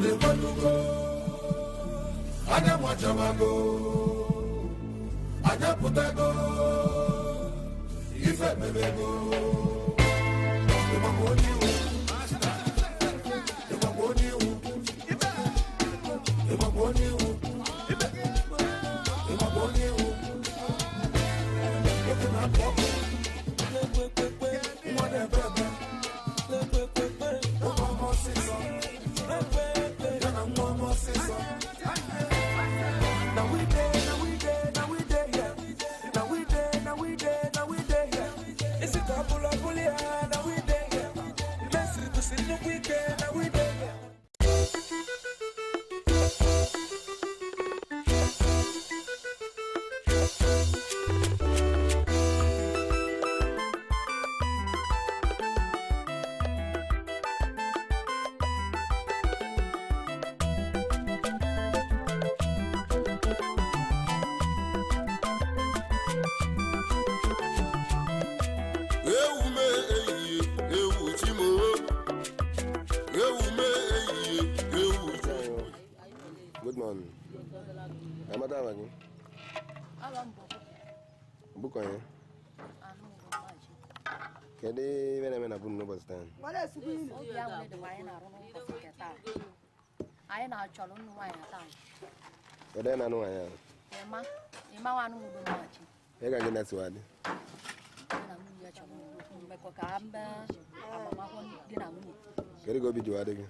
obodo ekwelugo anya machabago anya pụtago ife mebego ịgbagbo onye iwu ịgbagbo onye iwu ịgbagbo onye iwu ịgbagbo onye iwu oge na-apụ ọkụ nwa na-ebe ebe ụmụ ọma ọsịsọ ya na nwa ọma ọsịsọ Now we dey, now we dey, now we dey here. Now we dey, now we dey, now we dey here. Isi ka bula buli ya, now we dey here. Messi to see no weekend, now we dey here. ewu me ehihie ewu chimo ewu me ehihie ewu chimo good morning amata ama gị bụkọ ya kedu ibe na-eme na bunu n'ụbọchị taa obi ahụ dịkwa anyị na-arụ n'ụbọchị nke taa anyị na-achọrọ nnụ nwaanyị taa kedu ya na-anụ nwaanyị ahụ ịma ịma nwanụ udo mmachi ị ga gị na-esiwa dị di na nwunye chọrọ mmekọ ka mbe agbamakwụkwọ di na nwunye kedu ka obi jiwa dị gị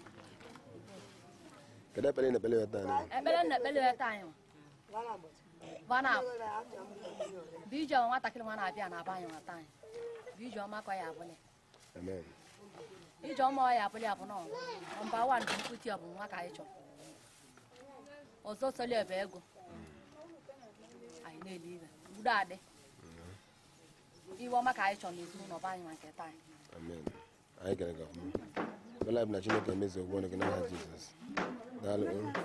kedu ekpere ị na-ekpere ya taa n'ihu? ekpere na ekpere ya taa anyị vana bụ ije ọma nwatakịrị nwa na-abịa na aba anyị nwata anyị bụ ije ọma ka ọ ya abụlị amen ije ọma ọ ya abụlị abụ nọ mba wan bụ mkputi ọ bụ nwa ka anyị chọrọ ọzọ soli ebe ego anyị na-eli ibe udo adị iwe ọma ka anyị chọrọ n'ezinụlọ be anyị ma nke taa anyị amen anyị kere gị ọfụma bela bụ na chineke emezu ogbo ọnụ gị n'aha jizọs daalụ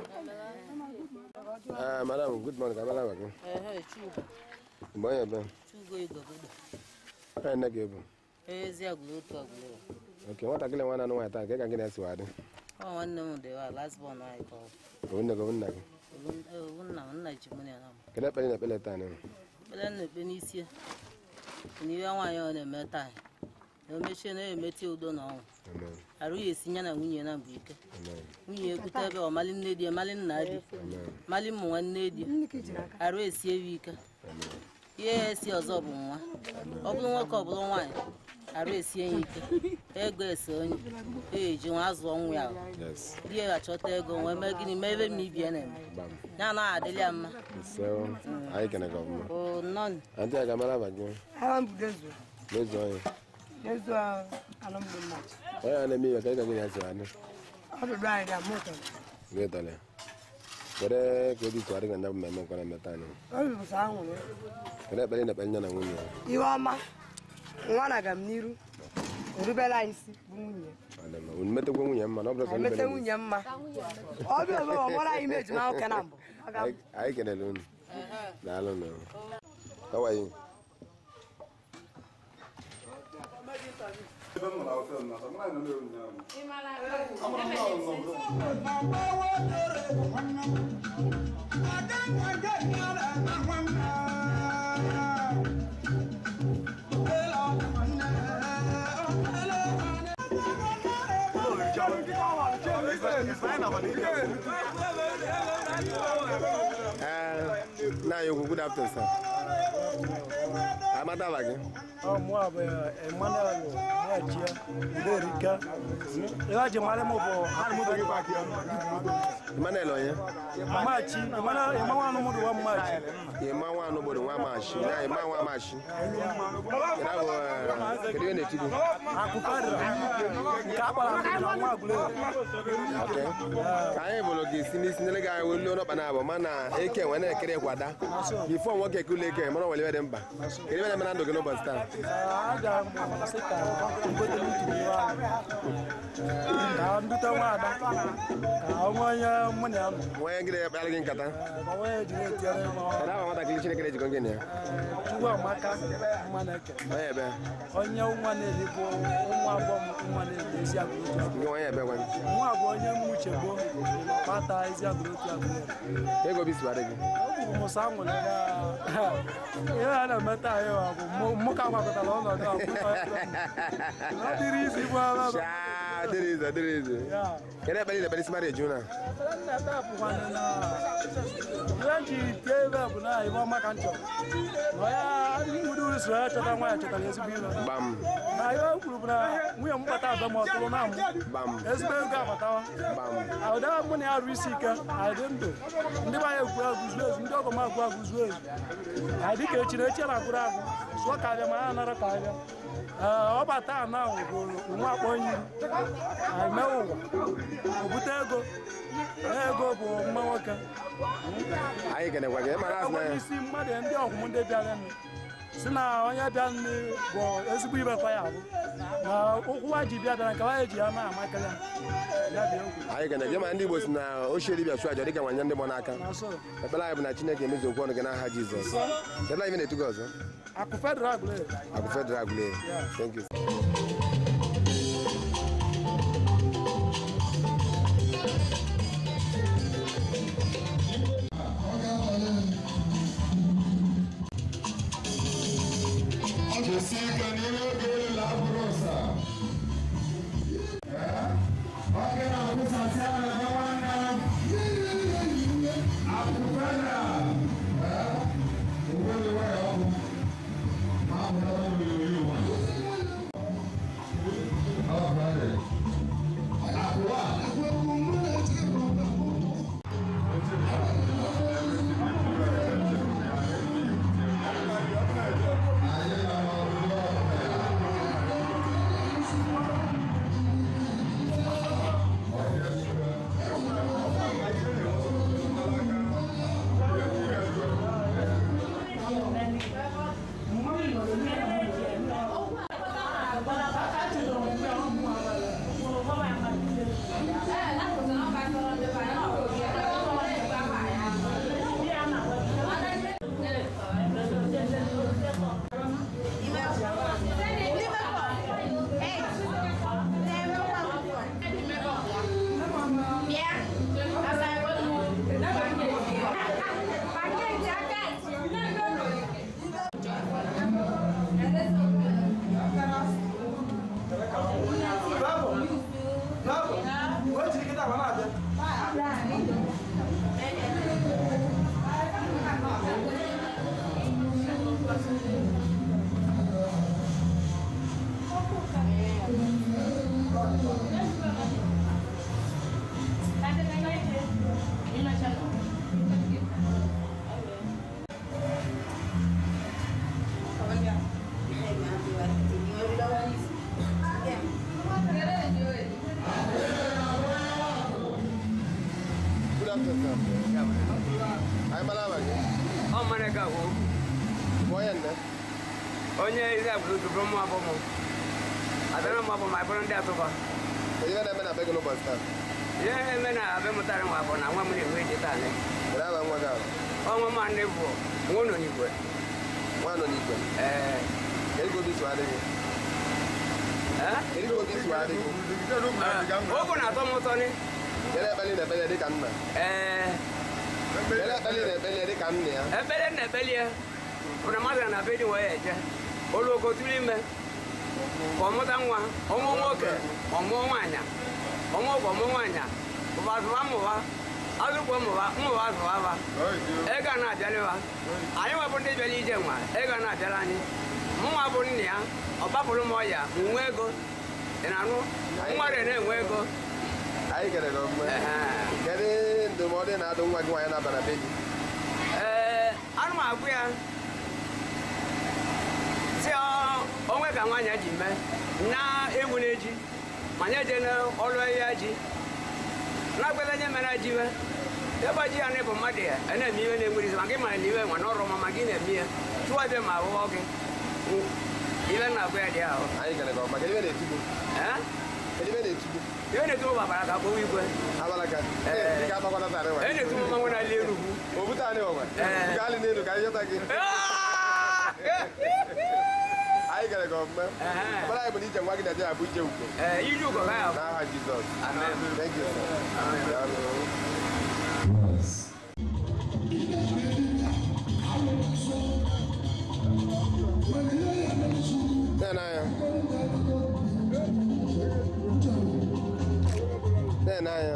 ah madam good morning ka mara gị Ehe, Chugo, mgbe onye ebe Chugo Igogodo. onye nne gị ebu Ezi agụrụ otu agụrụ. oke nwatakịrị nwa na-anụ nwaanyị taa nke ka gị na-esiwa dị Ọ nwanne m dị wa last born anyị ka ọ bụ. obu nne gị obu nna gị Obu- eh, obu nna m nna ji mụ na m. kedu ekpere ị na-ekpere taa n'ihu? Ekpere m na-ekpe n'isi ya. N'ihe nwaanyị ọ na-eme taa. Na o mechie na-emeti udo na ọnwụ. amen Arụ ya esi ya na nwunye na mbụ ike. amen Nwunye ekwute ebe ọ mali nne di ya, mali nna di. amen Mali ụmụ nwanne di. Arụ esi ewu ike. Ihe ya esi ọzọ bụ nwa. Ọ bụrụ nwoke ọ bụrụ nwaanyị. Arụ esie ya ike. Ego ese onye. E eji nwa azụọ nwa ya. yes di ya ga-achọta ego wee mee gịnị mee ebe m ibie na-eme gbam ya anaghị adịlị ya mma ise anyị kere gị ọfụma o nọn antị a ga-amara aba gị Agha mbudezu n'ezu onye n'ezu anụ mgbe mmachi onye a na-eme ihe ka ị ka gị na-esiwa dị ọdụdụ anyị ga mụ ụtọ gị tọrọ ya kedu ka obi tụgharị gị na bụ mmemme nkwa na-eme taa n'ihu? obi bụsa anwụrụ kedu ekpere ị na-ekpere nye na nwunye ya? ihe ọma nwa na aga m n'iru erubela anyị isi bụ nwunye Ọ dị mma. unu metekwa nwunye mma na ọ bụrụ sọ emete nubere nwunye mma ọbịa ebe ọ mara anyị meji na oke na mbụ Ọ ga- Anyị- anyị kelere unu daalụ nụ How are you? Eh, na anyị okwu good afternoon sir amata aba gị mụ bụ emmanuel nwachia uderika ihe ji mara m bụ Emmanuel onye mmachi ịmanwa anụmụdụ wa mmachi ịma nwa anụ obodo nwa mashi na ịma nwa mashi Kedu abụ, eh, kedu ihe na-eti gị akụkadịra nke akpara akụ na nwa agụlere Okay. ka anyị bụrụ gị si n'isi nyere gị anyị welu ọnọkpa na abụ mana eke nwe na-ekere kwada bifo nwoke ekule eke mara nwere ibe dị mkpa kedu ibe na-eme na ndụ gị n'ụbọchị taa aga m sị ka ngotere utu n'ihe ahụ ka ndị bute nwaada ka onwe onye mụ na ya nọ onye gịnị kpara gị nkata Ee, ma onye jiri etinyere m kedu aha nwatakịrị chineke na-ejikọ gịnị ya chukwu amaka mma na-eke onye ebe onye nwa na-eli bụ nwa abụọ m nwa na-eli ezi agụrụ otu gị onye ebe gwa nwa bụ onye m uche gboo kpata ezi agụrụ otu agụrụ ego obi siwara gị ọ bụrụ mụsa nwere ya ihe a na-emeta anyị wa bụ mụ- mụ ka gbakọtara ọnọdụ a kwụ ọ dịrị isi bụ ọrụ Shaa, dịrị ize dịrị ize ya kedu ekpere ị na-ekpere isi mara eju na ihe ji tie ebe bụ na ibe ọma ka m chọrọ na ya nwere uru soro ya chọta nwa ya chọtara ezigbo ire gbam na ihe o kwuru bụ na nwunye m gbata abịa ma ọ tụrụ na mbụ gbam ezigbo ego abatawa gbam ụda mụ na ya rụ isi ike anyị dị ndụ ndị be anyị egwu agụ zuo ezu ndị ọgọ m agụ agụ zuo ezu anyị dị ka echi na echi na-agụrụ agụ sụọ ka abịa ma ya nara ka abịa ee ọ bata ana bụ nwa akpọ nyiri anyị mee ụwa obute ego na ego bụ mma nwoke anyị kenekwa gị mara azụ na enweghị ya isi mmadụ ndị ọgwụm ndị bịara nụ si na onye bịa nne bụ ezigbo ibekwa ya bụ na ụkwụ wa ji bịa bịara nke wa eji ya na-amakịrị ya ya bịa okwu anyị kene gị ma ndị igbo si na ochie dibịa chụ aja dịka nwanye ndị gbọ n'aka na so ekpere anyị bụ na chineke emezu okwu ọnụ gị n'aha jizọs kedu na ibe na-etu gị ọzọ akụ federal gụrụ akụ federal agụle thank you Jesi ka n'ime oge ụlọ abụrụ ụsa. Oge na-akwụsasị a na-ebe nwanne akwụkwọ na uwe uwe ọkụ ma ọ bụrụ ọrụ oyi ụwa. Ọ bụ ọrụ. Akwụwa. good afternoon sir anyị mara ama gị ọ mara ka wo bụ onye nne onye isi agbụrụ bụrụ mụ abụ mụ adana mụ abụ ma bụrụ ndị atụba kedu ihe na-eme na be gị n'ụbọchị taa ihe eme na abịa mụtara nwa abụ na nwa m na-enwe eji taa ne kedu aha nwa gị ahụ ọnwa ma ndị bụ nwa nọ n'igwe nwa nọ n'igwe ee kedu ka obi siwa dị gị ee kedu ka obi siwa dị gị ogu na-atọ m ụtọ ni kedu ekpere ị na-ekpere dị ka nna ee kedu ekpere ị na-ekpere dị ka nna ya ebele na ebele ya bụ na mmadụ na be dị wee eje olugo tụrụ ime ka ọmụta nwa ọmụ nwoke ọmụọ nwaanyị ọmụ ọgwụ ọmụ nwaanyị ụba zụwa mmụba azụkwa mmụba mmụba zụwa ba ego a na-abịalịwa anyị nwebụ ndị bịara ije nwa ego a na-abịara anyị mụnwa bụ nna ya ọ gbapụrụ m ọya nwe ego ị na-anụ nwa dị na-enwe ego anyị kere gị ọmụma Ehe. kedu ndụmọdụ ị na-adụ nwa gị nwaanyị na-aba na be gị ee anụ m agwụ ya si ọ- onwe ka nwaanyị ji mee na ewu na eji ma nye je n'ọlụ ya ji na-agbela nye mere ji mee ebe ji ya na ịbụ mmadụ ya a na-eme ihe na-enwere isi maka ịmara na iwe nwa n'ọrụ ọma ma gị na-eme ya tụwa bịa ma ahụhọ gị iwe na-agwụ ya dị ahụ anyị kere gị ọma kedu ihe na-etu gị Ee? kedu ebe na-etigbu ihe na-etu m babara ka akpọwa igwe abalaka Ee. ị ga-agbakọta tarị wa ihe na-etu m mmanwụ na-ali enugwu obute anyị ọgwa Ee. gaa alị n'elu ka anyị jọta gị anyị gara gị ọfụma ọbara anyị bụ na ije nwa gị na je abụ ije ugo ee iji ụgọ ga ya bụ n'aha jizọs Amen. thank you sir. Daalụ. na-anya na-anya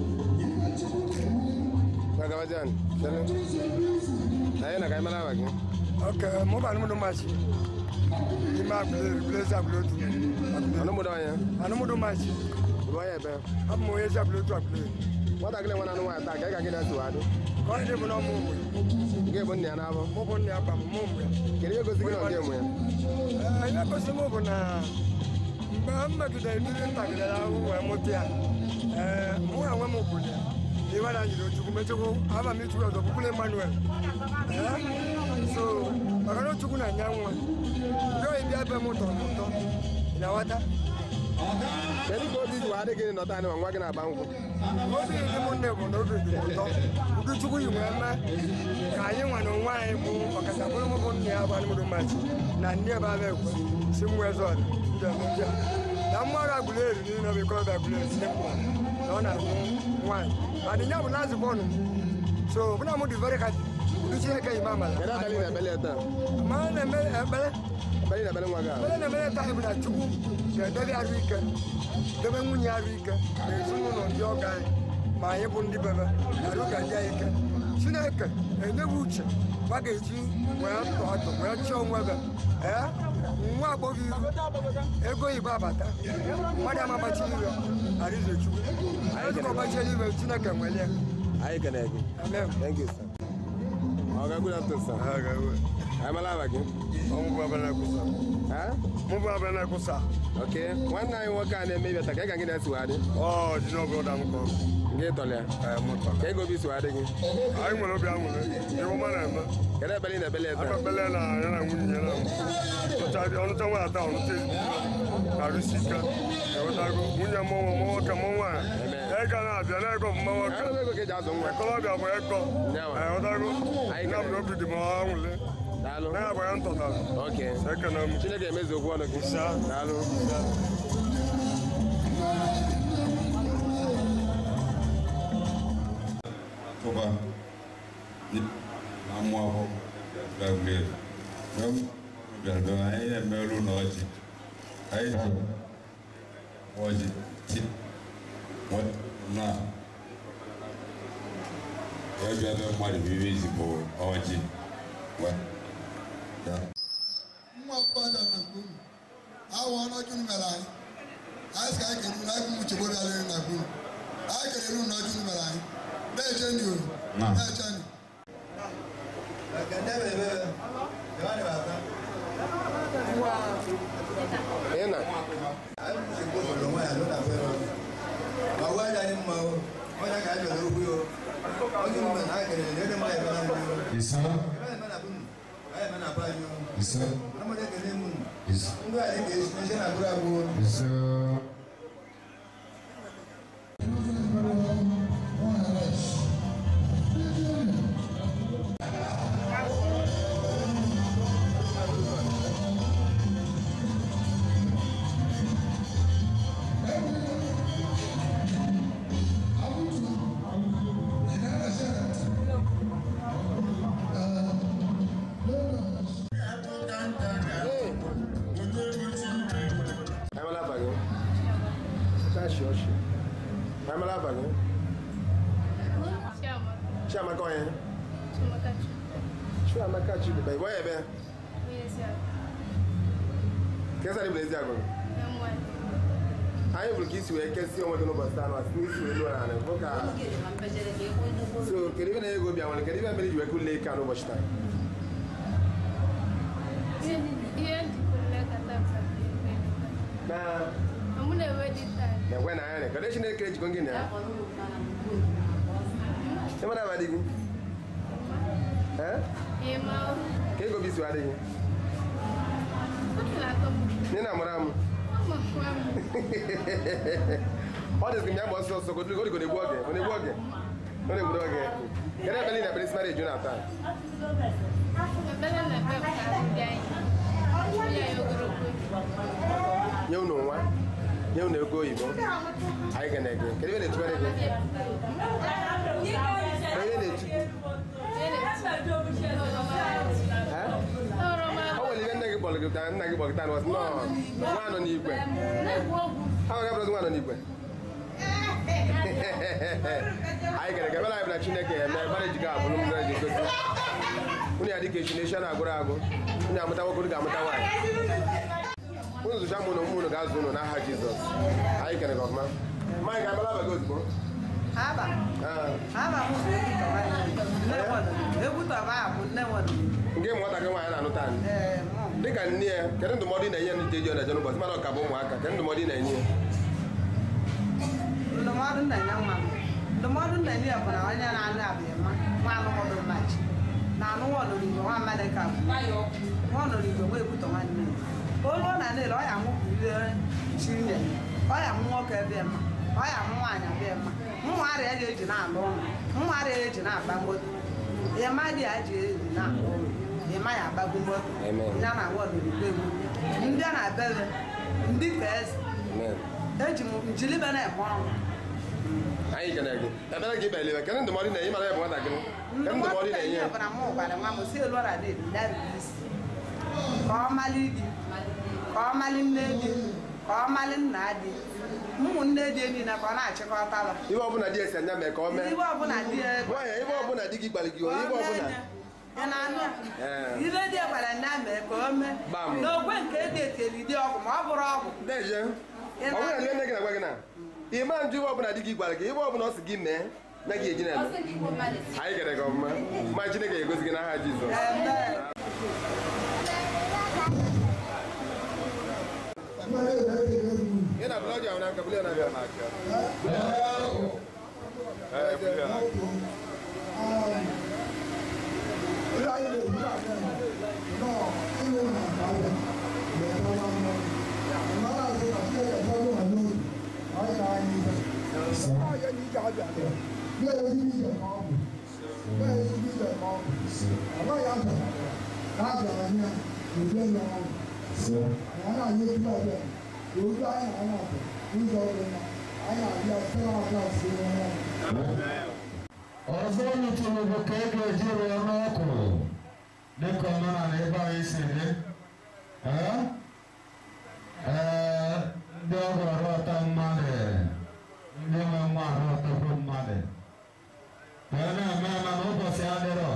Magabajan, chere. Anyị na ka anyị mara ama gị. ok mụ bụ anụmụdụ machi ime agụleri gulezi agụlotu Ọnụmụdụ anya. anụmụdụ machi Bụ onye ebe. abụ m onye ezi agụlotu agụleri Nwatakịrị nwa na-anụ nwaanyị taa ka ị ga gị na-eso adị. ka onye dị bụ na ọmụ ụmụ Nke bụ nna ya na-abụ. mụ bụ nna ya gba m mụ ụmụ ya Kedu ihe gosi gị na ọ ga-emu ya? Ee, ihe gosi m bụ na mgbe m megidere mmiri ntakịrị ahụ wee mụta ya ee mụ na nwe m kwuru ya iwe na njiri ochukwu mechukwu aba m ichukwu ọzọ kwukwule emmanuel ee so maka na ochukwu na nya nwa ndị oyi bịa ebe m tọrọ m ụtọ ị na-aghọta Kedu ka obi ji wee adị gị nọta anyị ma nwa gị na-agba nkwụ? obi dị m nne bụ na obi dị m ụtọ ụdị chukwu yi wee mee ka anyị nwa na onwe anyị bụ ọkacha bụrụ m bụ nna ya bụ anụmụrụ mmachi na nne ebe abịa ekwe si m wee zọọ ndị ọmụja na mmadụ agụleri niile bụ ike ọbịa agụleri ndị mkpọ na ọ na-ahụ nwaanyị ma dị ya bụ na azụkọ ọnụ so ọbụna m dị very happy ụdị chineke yi m amala Kedu abalị na-ebele ya taa? ma a na-eme ekpere Abalị na-ebele nwa gị ahụ. ekpere na-emere taa bụ na chukwu ga-edebe arụ ike debe nwunye arụ ike na ezinụlọ ndị ọga anyị ma anyị bụ ndị bebe arụ ga-adị anyị ike chineke enyeghị uche ma ga-eji wee tọ atọ wee chọọ onwe ebe ee nwa agbọghọ iru ego igbo abata mmadụ amabachi ire arize chukwu anyị dịka ọbachiela iwe chineke nwere ya Anyị kenere gị. amen Thank you, sir. Ọ ga good afternoon, sir. Anyị mara ama gị. ọmụ bụ abịa na-ekwusa Ha? mụ bụ abịa na-ekwusa Ok. Nwanne anyị nwoke a na-eme ibeta ka ị ga gị na-eso adị. ọ dị n'obodo m kọ Nke ịtọlị ya. Ka ego obi so adị gị. anyị nwere obi aṅụrị ihe ọma na-eme Kedu abalị na-ebele ya taa? akpakpele na ya na nwunye ya na ọnụcha ọnụcha nwa ata ọnụcha ezigbo arụsi ike ewetago nwunye mụ nwa mụ nwoke mụ nwaanyị ego na-abịa na ego bụ mma nwoke Anụ ego ka eji azụ nwa. ekolọbịa bụ ego Nyawa. ewetago Anyị ya bụ na obi dị m anwụle Daalụ. na ya bụ ya ntọtara Ok. ekene m Chineke emezu okwu ọnụ gị. Sa. Daalụ. tụba na mmụ akwụkwọ gabriel mgbe m bịara be m, anyị na-emerụ na ọjị anyị na ọjị ti na ya bịa be mmadụ bụ ihe izigbo ọjị Wa- ya nwa mmadụ na gburu awọ ọnọjụ mere anyị anyị sị ka anyị kere unu anyị bụ uche gboro alere na gburu anyị kere unu n'ọjụ mere anyị na-eche ndị o Na. na-eche ndị Ị na? isa isa isa isa Anyị mara aba gị. Chashi ọchị. Anyị mara aba gị. Chiamaka onye? Chiamaka Chidube. Ị bụ onye ebe? Kesa dị bụ ezi agụ. Anyị bụrụ ka isi wee kesi onwe gị n'ụbọchị taa n'ụbọchị n'isi wee lụọ n'ala. Bụ ka so kedu ibe na-ego obi anwere kedu ibe mere ji wee kụlee ike a n'ụbọchị taa? Na na-ekwe na anya kedu Chineke ejikọ gị na ya? Ị mara aba dị gị? Eh? Ka ego obi si adị gị? Nne na amara m. ọ dịzị m ya gba ọsọ ọsọ godiligo ọ na-egbu oge ọ na-egbu oge ọ na-egbu oge kedu ebe niile ekpere simara jonathan nye unu nwa nye unu ego oyibo anyị ga na-ege kedu ebe na-etubere gị kedu ebe na-etu ọ nwere ihe nne gị kpọrọ gị taa nna gị kpọrọ gị taa nọ nwa nọ n'igwe ha nwere abụrụzi nwa nọ n'igwe anyị gara ga ebere anyị bụ na chineke eme ebere ejiga abụrụ mmiri ji gosi unu ya dịka echi na echi a na-agụrụ agụ unu amụta nwoke unu ga-amụta nwaanyị unu zụcha mụ na ụmụ unu ga-azụ unu n'aha jizọs anyị kere gị ọfụma mmanya ga-abala abaghị ozugbo Aba. Aba m bụ egwu tọba ahụ nne nwere. nke nwatakịrị nwaanyị na-anụta anyị dịka nne ya kedu ndụmọdụ ị na-enye ya n'ije ji ọ na-eje n'ụbọchị mana ọ ka bụ ụmụaka kedu ndụmọdụ ị na-enye ya ndụmọdụ nna-enye nwa m ndụmọdụ nna-enye ya bụ na onye na-anụ abịa mma nwa anụmọdụ mmachi na anụ nwa ọnọrigwe nwa mmadụ ka bụ nwa ọnọrigwe nwa ekwutọ nwanne ya olu na niile ọ ya mụpụrụ chinye ọ ya mụ nwoke ebe mma ọ ya mụ nwaanyị abịa mma nwa arịa ya eji na-alụ ụlọ nwa arịa ya eji na-agba moto ịma dị ya ji eji na-alụ ụlọ ịma ya agbagbu moto ya na nwa ọnọrigwe egwu ndị a na-abịa ndị ka eze eji m njilibe na-eme ọrụ anyị kene gị ebere gị beliwe kedu ndụmọdụ ị na-enye mara ya bụ nwatakịrị kedu ndụmọdụ ị na-enye ya ọbara m gwara nwa m si elu ọra dị isi ka ọ mali di ka ọ mali nne di ka ọ mali nna di ụmụnne di niile ka ọ na-achịkọtaba ibe ọbụla di esi anya mee ka ọ mee ibe ọbụla di ya nwaanyị ibe ọbụla di gị gbalị gị onye ibe ọbụla ị na-anụ ya? Ee. ibe di ya gwara nne mee ka o mee Gbam. n'ogwe nke edi eteli di ọgwụ ma ọ bụrụ ọgwụ deje ọ bụrụ na nne gị na-agwa gị na ịma njụ ibe ọbụla di gị gwara gị ibe ọbụla ọ sị gị mee na gị eji na-eme anyị gere gị ọmụma ma chineke ga-egosi gị n'aha jizọs Ị na blọọgị ahụ n'aka bụrụ ya na-abịa n'aka. Ee, bụrụ ya n'aka. ọzọ nụtụrụ bụ ka e ga-eji rụọ n'ọkụ dịka omenala ebe anyị si dị Ee? Ee, ndị ọgọ arụọta mmadụ ndị nwe nwa arụọtakwu mmadụ wee na-eme eme na ụbọchị adịrọ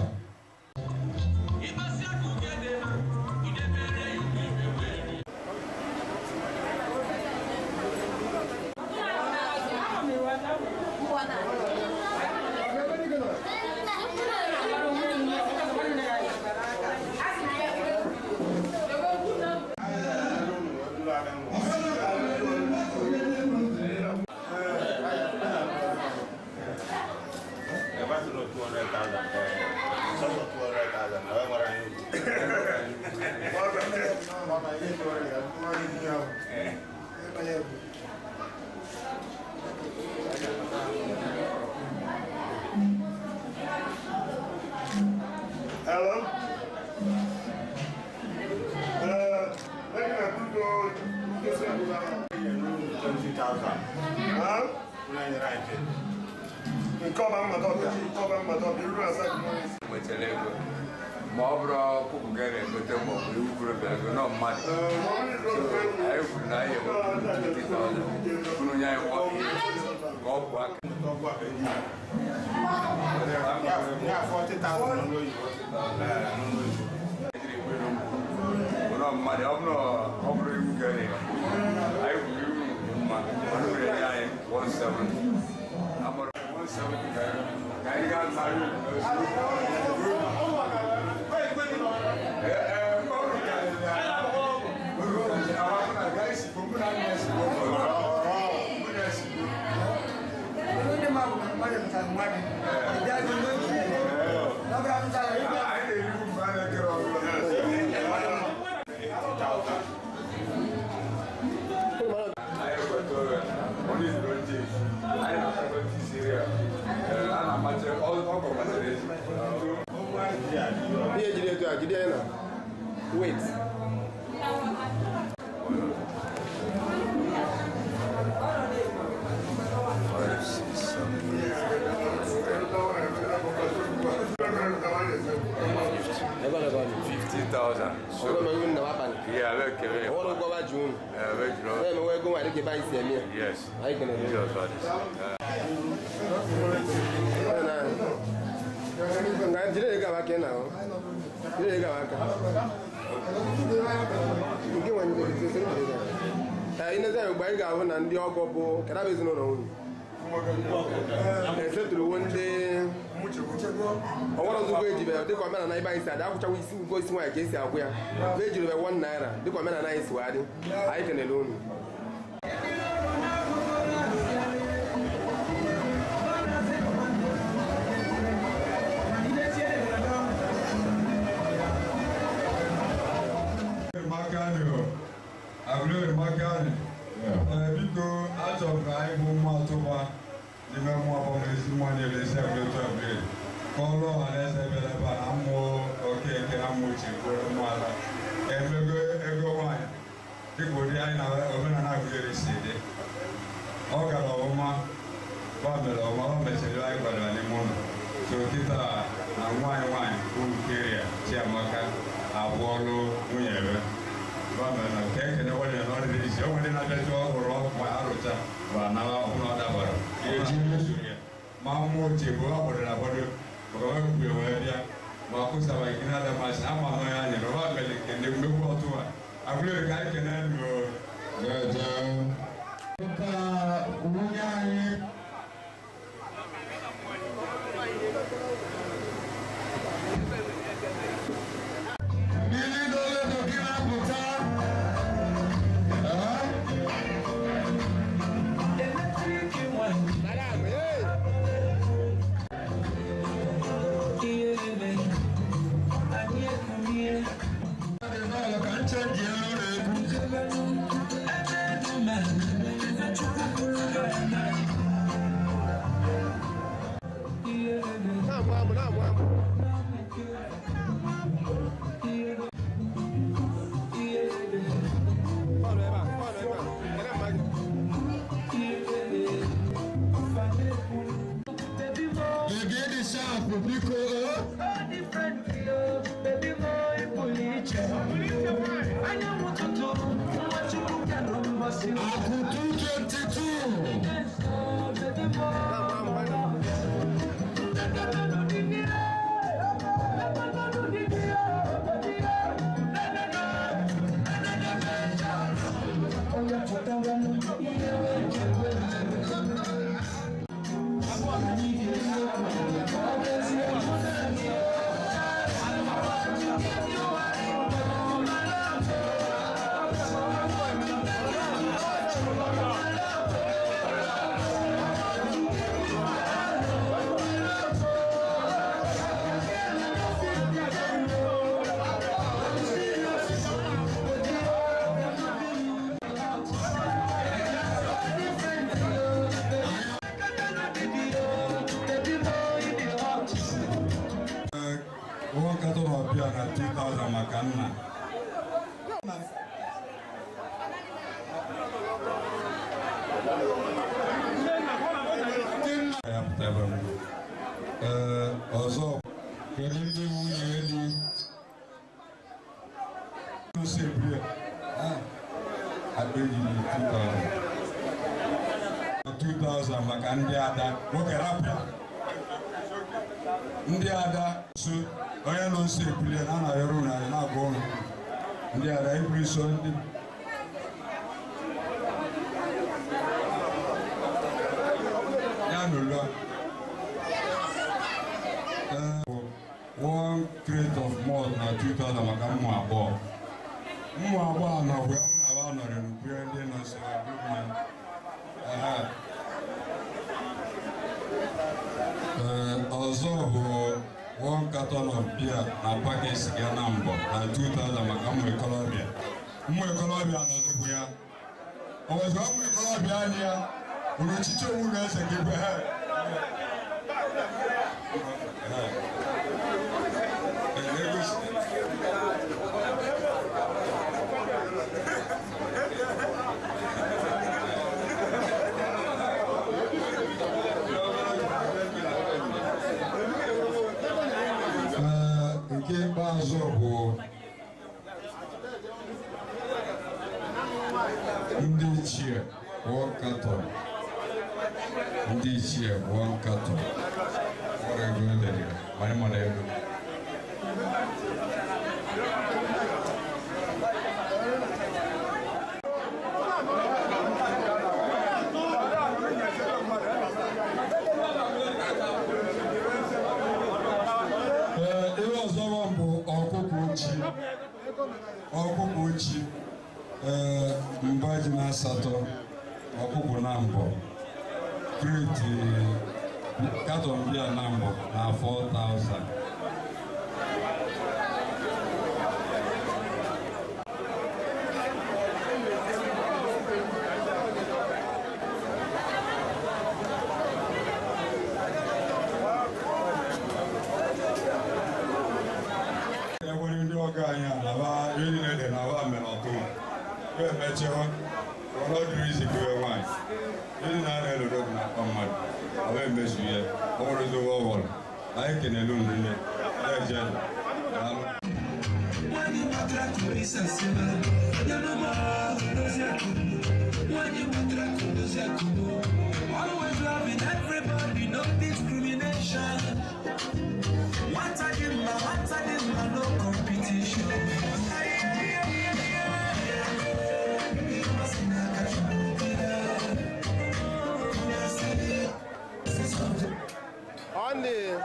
Hello? Uh, looking at people, this is twenty thousand. Huh? Nke ọba mmata ọbịa, nke ọba mmata ọbịa, iru asaa gị n'ọnụ isi. nwetara ego ma ọ bụrụ ọkụkụ ga na-egote ma ọ bụ iwu bụrụ bịa ego nọ mmadụ So, anyị kwuru na anyị ewepụta unu nye anyị kwọ ihe ka ọ bụ aka nọ mmadụ ọ bụrụ ọ bụrụ iwu ga anyị kwuru iwu nke mma ọnụ nwere nye anyị 17 amụrụ 17 ka ka anyị gaa narị jide ya na wait fifty thousand. ọgbọ́n mi ń nà wá pani Yeah, avec Kevin. ọwọ́ ló gbọ́ wá jù ú Avec bẹ́ẹ̀ Jean. mi wọ́n egún wà lókè báyìí sí ẹ̀mí ẹ̀ Yes. ayé kẹ̀lẹ́ mi. Just what is. nga jide de ga wa kɛ na o jide de ga wa kan nke wani de se se de ga ɛ ina sɛ gba yi ga wo na ndị ọgọ bụ kɛra bɛ zinụ na wuni ɛsɛ turu wo ndị ọwọrọ zugo eji bɛ dịka ọmena na ịba isi adị akwụchawa isi ugo isi nwaanyị ka esi akwụ ya bụ ejiri bɛ wọn naira dịka ọmena na isi wadị anyị kenele unu makani o abúlé makani ẹ biko atọ ka anyị bụ mma atụba n'ime mmụọ abọmesi mmụọ niile esi abụlé otu abụlé kọlụ ọha na eze bịara ebe a na mmụọ okeke na mmụọ uche kwere mmụọ ala emego ego nwaanyị dịka ụdị anyị na omenala abụlé si dị ọ gara ọma ba mere ọma ọ mechara anyị gbadara n'ime ụlọ so kịta na nwaanyị nwaanyị bụ Ukeria Chiamaka abụọlụ nwunye ebe ba mere na ka ekene nwere na ọdịdị isi o nwere na-abịazi ọhụrụ ma arụcha ma na ọbụla ọ dabara eji mesoro ya ma mmụọ ochie bụ ọ gbọdọ na gbọdọ maka onye kwue wee bịa ma kụsaba gị na-ada masị ama nọ ya nyere ọba mere kene mmegbu ọtụwa abụrụ ka anyị kene nụ Ka nwunye anyị mmiri n'ole bụ gị na-apụta ka nchenji elu na-egwu na-amụ amụ na-amụ amụ Bọọlụ ebe a, bọọlụ ebe a. Kere mma gị. Yegede sharp biko Akutu 22 ụgwọ nkatọ na ọbịa na 2000 maka nna ya pụta ebe m ee ọzọ kedu ndị nwunye di si ebue akpa ejiri 2000 2000 maka ndị ada nwoke rapịa ndị ada so onye nọ nso ebulie na anaghị ọrụ narị na-agwa ụlọ ndị ada ibuli so ndị ya n'ụlọ one crate of malt na 2000 maka mmụ abụọ mmụ abụọ a nọ wee na aba nọrọ n'ukpere ndị nọ nso ebu mmanya Ehe. Ee, ọzọ bụ one carton of beer na paket siga na mbọ na 2000 maka ụmụ ikolobịa ụmụ ikolobịa nọdụkwu ya o wezụga ụmụ ikolobịa anyị ya bụrụ echiche owu na eze gị bụ he ichie one carton ndị ichie one carton ọrụ ego edere mara mara ego Ee, ihe ọzọ bụ ọkụkọ ochi ọkụkọ ochi ee mba ji na asatọ ọkụkọ na mbọ kreti katọn bịa na mbọ na 4000 enwere ndị ọga anyị a na ba ihe niile dị na ba mere ọtụ ya emechiwa ọnọdụrụ isi kewe nwaanyị ihe niile a na-elodo bụ na-akpa mmadụ aba emezu ya ọ nwere ezigbo ọghọrọ anyị kenelu nrile na-eje daalụ Always loving everybody, no discrimination. One time, one time, no competition. On the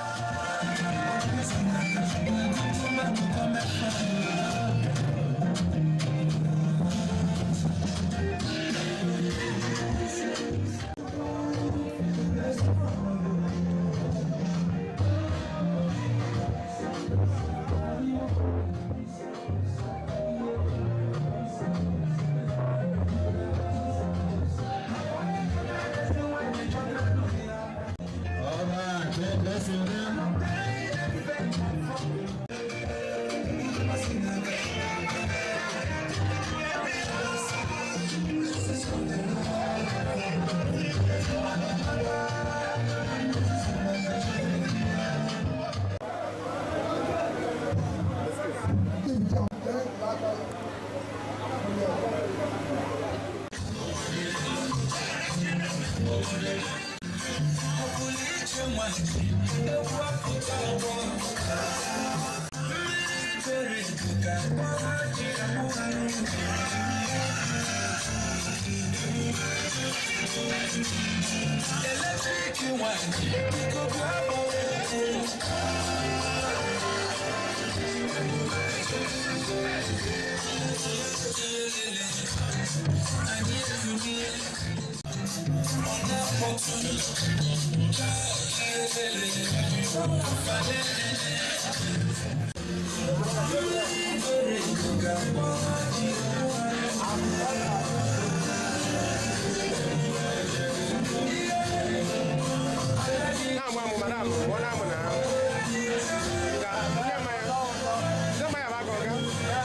na-amụ amụ ma na-amụ mụọ na-amụ na ahụ Ga- nye mmanya nye mmanya bụ aka ọga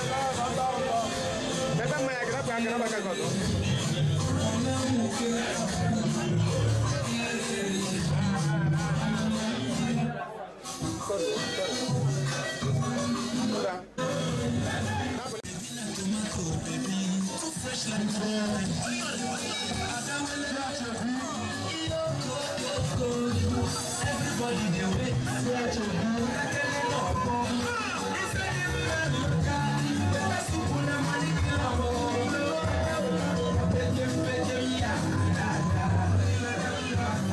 mebe mmanya gị rapụ aka rapụ aka gị ọzọ Everybody dey wait for to do ekele na ọgbọ. Ife dị mma n'ụka, better soup na money kill am o. Pejem pejem ya, ya, ya.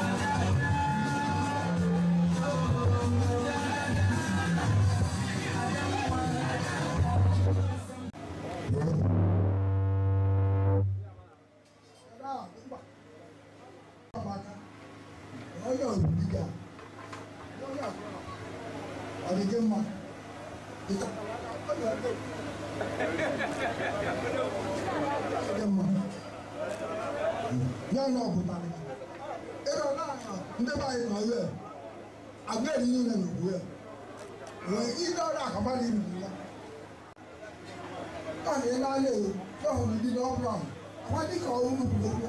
onye obibi ga ọ dị gị mma Ịta- ọ dị ọdị. Ọ dị mma ya na ọpụtara ịrọ na ndị be anyị nọ ebe agwa eri niile na ugbu ya wee ihe ọrụ akaba na ibi ya ọ na ịla anya ewu ya hụrụ ndị n'ọbụla ahụ ama dịka ọrụ nnukwu okwu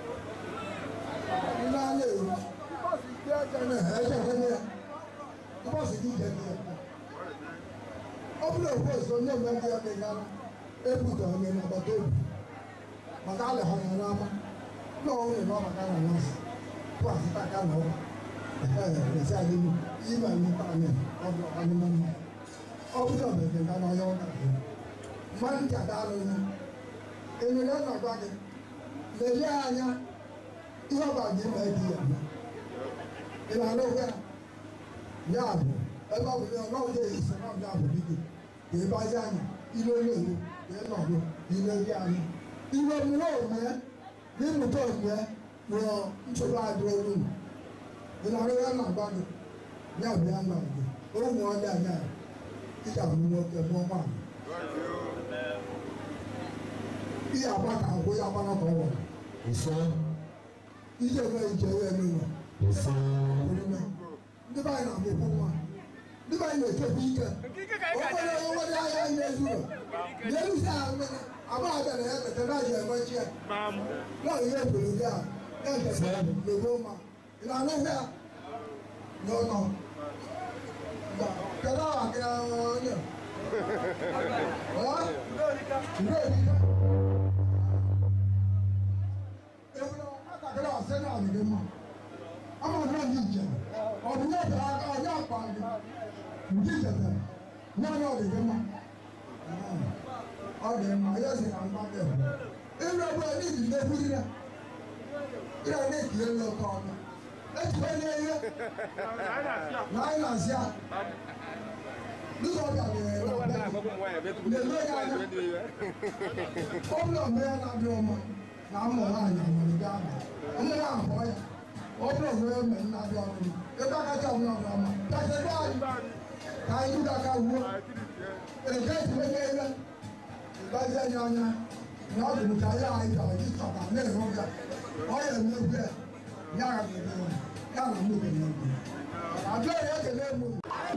ịla anya ewu ọ bụrụ okwu ọzọ onye mmadụ ya dị ya ebuga onye n'agbata obi maka alịghọrọ ya n'ama na ọhụrụ na ọmaka na nọọsụ tụ asịta aka na ọba esi adịghị ịba nleta anyị ọbụ ọdịmma mma ọ bụrụ ọbụla ga na ọya ụka gị mmadụ ntị adaalụ ihe emere na gwa gị lelie anya ihe ọba gị ma eji ya ị na-alụ okwe ya ya bụ ebe ọ bụ na ọ bụ esi na ọbịa bụ dike ka ịbazi anya ile olewu ka ịnọdụ ile gị anyị iwe mmụọ ome n'ịmụta ome nwụọ nsogbu adịrị olu ị na-arụ ya na agba gị ya bụ ya na gị ụmụ ọdị anya ịja bụ nwoke mụọ nwaanyị ihe agba ka agwụ ya gbara ka ọ gwara ije eme ije wee n'ụlọ ndị be anyị na-amụkwu nwa ndị be anyị na-echekwa ike onwere onwere ahịa anyị na-ezuro na-erusi ahụ mmiri agba abịara ya tete na ji emechi ya na ihe obodo gị a na-ete na-egbo mma ị na-anụ ya n'ọnọ kedu aha gị onye Akakere ọsẹ náà nìyẹn mọ. Ọmọ náà ní ìjẹ. Ọdún yóò tẹ aka ọdún àpá ni. Ní ìjẹtẹ. Ní ọ̀nà ọ̀dẹ̀dẹ̀ mọ. Ọdẹ mọ ayé ẹsẹ̀ náà ń bá bẹ̀. Ìlú ẹgbẹ́ ní ìdílé fúri náà. Ìlú ẹgbẹ́ ìdílé lọ kọ́ ọ̀nà. Ẹtù bẹ́ẹ̀ ní ẹyẹ. Láyé nà sí à. Nígbà ọ̀dà ni ẹ̀rọ ọ̀dà. Lèlú ẹ̀yà náà. Ó bí ọ̀mọ yẹn náà bí ọmọ na ụmụ nwaanyị nwere gaa ụmụ ya abụọ ya ọ bụrụ onwe ya mere nna dị ọrụ ebe akacha ọbụla ọbụla ọma kachedo anyị ka anyị bido aka wuo eke etiwege ebe ịgbazi anyị anya na ọ bụ ka ya anyị chọrọ ji chọba na-enwe ya ọ ya emegbu ya ya ga-eme ya na mụ ga-emegbu abịa ya ekele mụ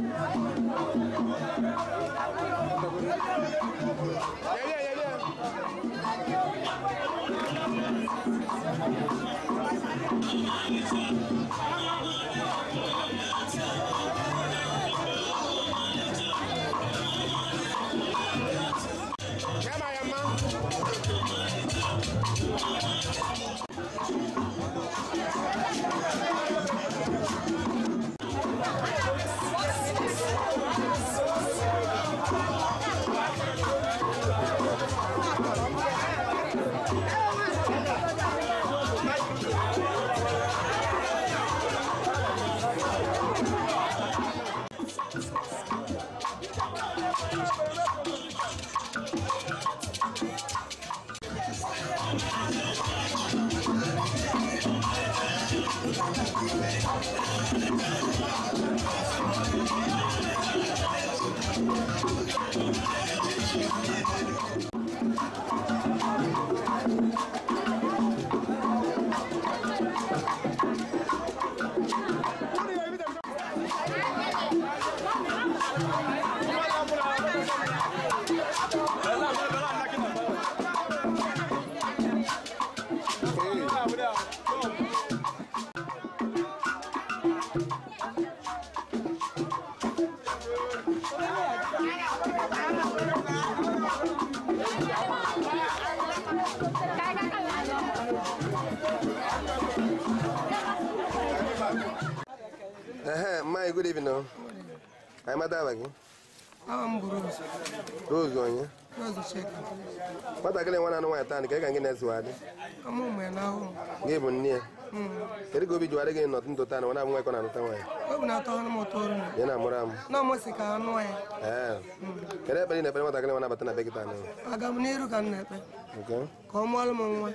Ehe, Mmanya, good evening. o. Anyị mata aha gị? Aha m bụ Rose. Rose onye? Rose Chika. Nwatakịrị nwa na-anụ nwaanyị taa, ka ị ka gị na-esiwa dị? Ama ụmụ ya n'ahụ. Gị bụ nne ya. Kedu ka obi jiwarị gị nọtụ ntụ taa na nwa abụ nwa ịkọ na-anụta nwaanyị? Obi na-atọ ọnụ m ụtọ ọrụ na. Ị na-amụrụ amụ? Na ọmụsị ka anụ ya. Ee. Kedu ekpere ị na-ekpere nwatakịrị nwa na-abata na be gị taa n'ụlọ? Aga m n'iru ka m na-ekpe. Nke? Ka ọ mụọlụ m nwa.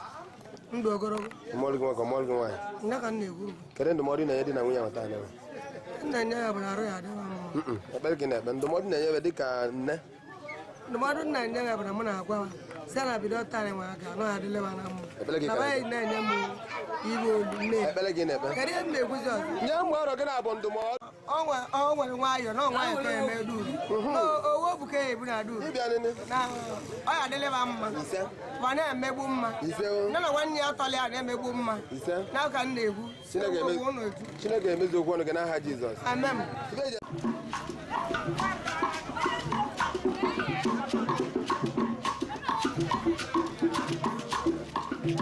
Ndụ ogologo. Mmụọlụ gị nwa ka mmụọlụ gị nwaanyị? Nne ka m na-ekwu. Kedu ndụmọdụ ị na-enye di na nwunye ahụ taa n'ụlọ? Nna nye ya bụ na arụ ya adịghị mma. Mm-mm. Ekpere gị na-ekpe ndụmọdụ ị na-enye dị ka nne Ndụmọdụ nna nye ya bụ na mụ na-agwa ha. Si na bido taa anyị nwa ga anọ adịle ma na mma. Ekpere gị Na ka baghị na-enye m iwe olu nne. Ekpere gị na-ekpe? Kedu ihe m na-ekwuzi ọzọ? Nye m ọrụ gị na-abụ ndụmọdụ. ọ nwe- ọ nwere nwayọọ na ọ nwayọọ ka eme duru owo bụ ka ebu na duru na ọ ya adịlịba mma ma na-emegbu mma nne na nwanne ya tọlị ya na-emegbu mma n'aka m na-ekwu Chineke Okwu eme- unu etu. Chineke emezu okwu ọnụ gị n'aha Jizọs. amen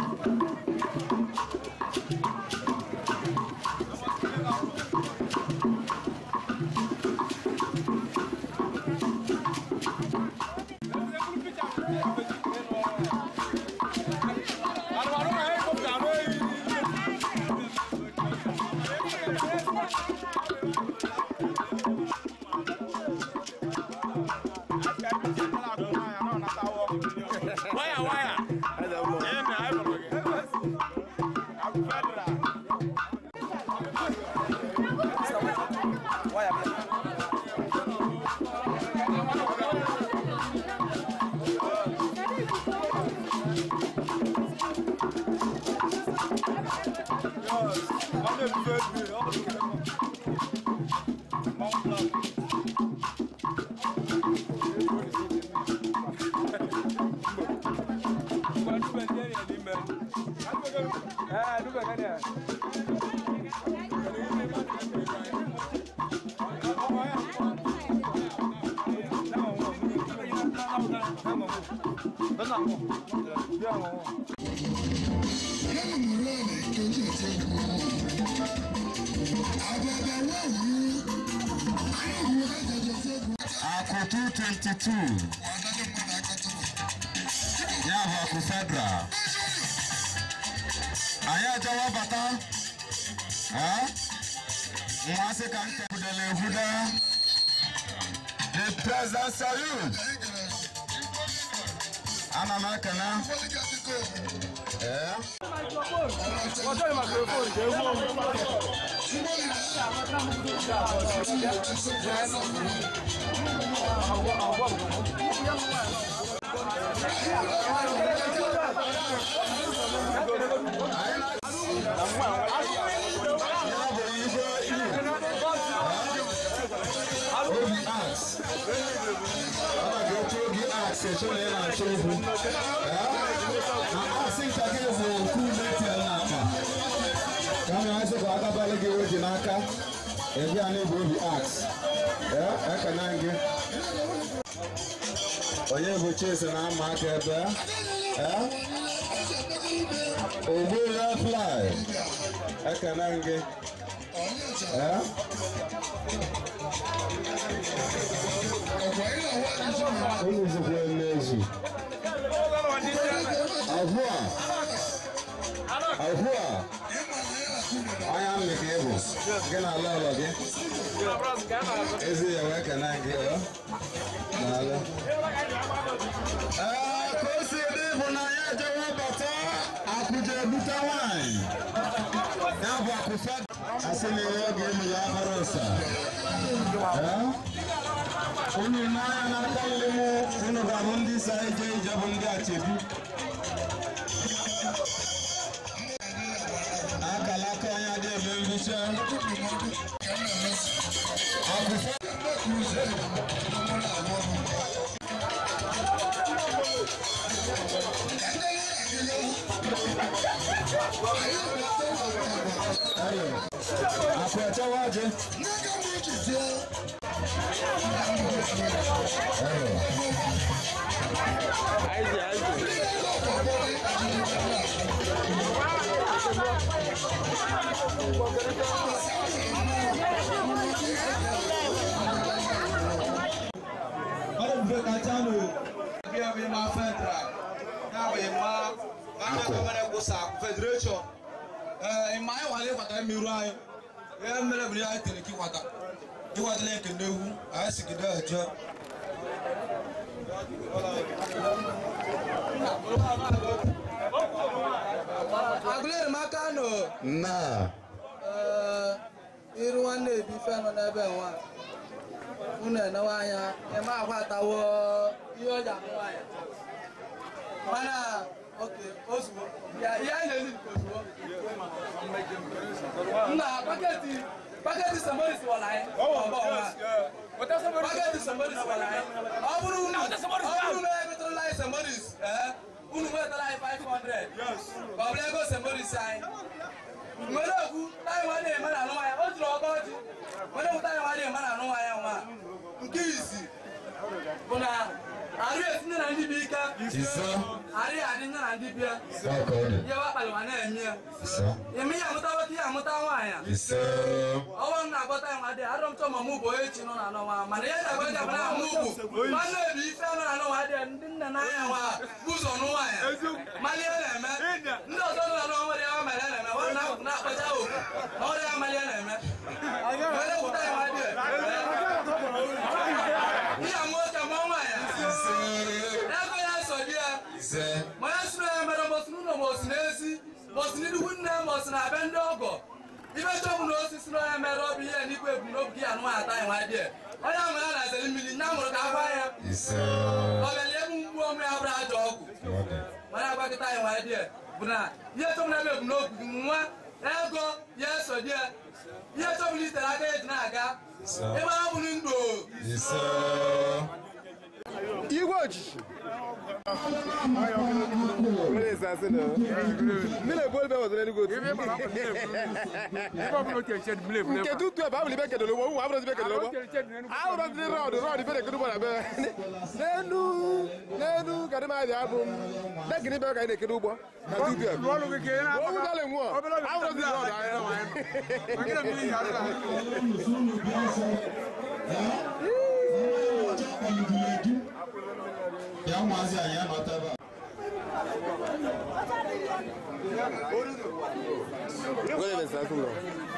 Waya waya. Eme ayi bolo ge. Akụ 222 ya bụ akụ federal anyị ajawa bata mmasị ka m kepụdala ehuda the president salute ana m ekene ee Ọjọ́ ìmàkìrìfóònù jẹ́ ewu omi. obi ax ọ ga-eche obi ax eche na ị na-achọ okwu na ax nka gị bụ okwu metel na akpa ka m asị ka agabalị gị oji n'aka ebi a na-ebu obi ax ekene gị onye bụ chesi na ama aka ebe ogbu ya fly ekene gị unu zikwa emezu ahụ a ahụ a anya mmị ka ị bụ gị na ala ụlọ gị ezi ya wee kene gị ọ n'ala ee ka o si dị bụ na ya ejewe bata akụje ebute nwanyị ya bụ akụfa asị na ihe oge emu ya abara ụsa unu n'anya n'aka nri m unu ga-abụ ndị sa eje ije bụ ndị achebi akala aka onye adị eme mbicha akụfa akụ echewa ọjị ọdún kachanu bí ẹ bí ma federal náà bí ma ghana government kusa federation ẹ ìmọ̀ ayé wà lé wàtá mìíràn ayé ẹ mẹrẹ mi ayé tẹlẹ kí wàtá kí wàtá lẹ́yìn kẹndé wu ayé sì kẹndé ẹjọ. agụlere m aka nọ na ee, iru nwanne ebi ife nọ n'ebe nwa unu enewe anya eme akwa atawo ihe ọ ji amụ nwaanyị mana oke ozugbo ya ihe anyị na-eli nke ozugbo nna paketi paketi sembolis wara anyị ọgbọ nwa paketi sembolis wara anyị ọ bụrụ unu ọ bụrụ na emetụrụla anyị sembolis ee unu nwetara anyị 500 ka ọ bụrụ ego sembolis anyị nwere okwu taị nwa na-eme na anụ ya o jiri ọkọ ọjị nwere okwu taị nwa na-eme na anụ ya nwa nke izi bụ na arụ etinye na ndị bụ ike Ise. arị adị nne na ndị bịa Ọ ka ọ dị. ihe wakpali ma na-eme ya Ise. ime ya amụta nwoke ya amụta nwaanyị Ise. ọnwa m na-agọta ya nwa dị arọ m chọ ma mụ bụ onye chi nọ na n'ọnwa mana ihe na-agwa gị abụna mụ bụ nwanne ebi ife nọ na n'ọnwa dị ndị nne na anya nwa bụ ụzọ nụ nwaanyị mali ihe na-eme ndị ọzọ nọ na n'ọnwa dị ya mali ihe na-eme nwa na- na-akpacha oku na ọrịa ya mali ihe na-eme were kwụta ya nwa dị ihe amụ oke mụọ nwaanyị ego ya so di ya Ise. ma ya sụrụ ya mere mbọsị n'ụlọ ma osi n'ezi mbọsị n'idugwu nne ma osi na-abịa ndị ọgọ ibe chọbụ na osisi na onye mere ọbụ ihe n'ikwu ebumnobi gị anụ ata ya nwa dị onye ahụ ya na-azere mmiri nne amụrụ ka agwa ya Ise. ọbịala ebu mgbu ọmụ ya bụrụ ajọ ọgwụ Ọ dị. mana agbakịta ya nwa dị bụ na ihe chọbụ na ebe ebumnobi gị nwa ego ya eso dị ihe chọbụ na itere aka eji na-aga ebe ha bụrụ ndụ Ise. igwe ojiji Mmiri esi asị na mmiri ebu ebe ọzọ n'eluigwe otu nke tutu ebe abụrụ ibe kedoro ụgbọ ụmụ abụrụ ibe kedoro ụgbọ ahụrụ ndị rọdụ rọdụ ibe na-ekedo ụgbọ na be n'enu n'enu kadị madị abụ dekịrị ibe ka anyị na-ekedo ụgbọ na tutu ebe owu dọla nwụọ ahụrụ ndị rọdụ Ya ụmụazị anyị anọta ebe a. Gwere ebe esi asị ụlọ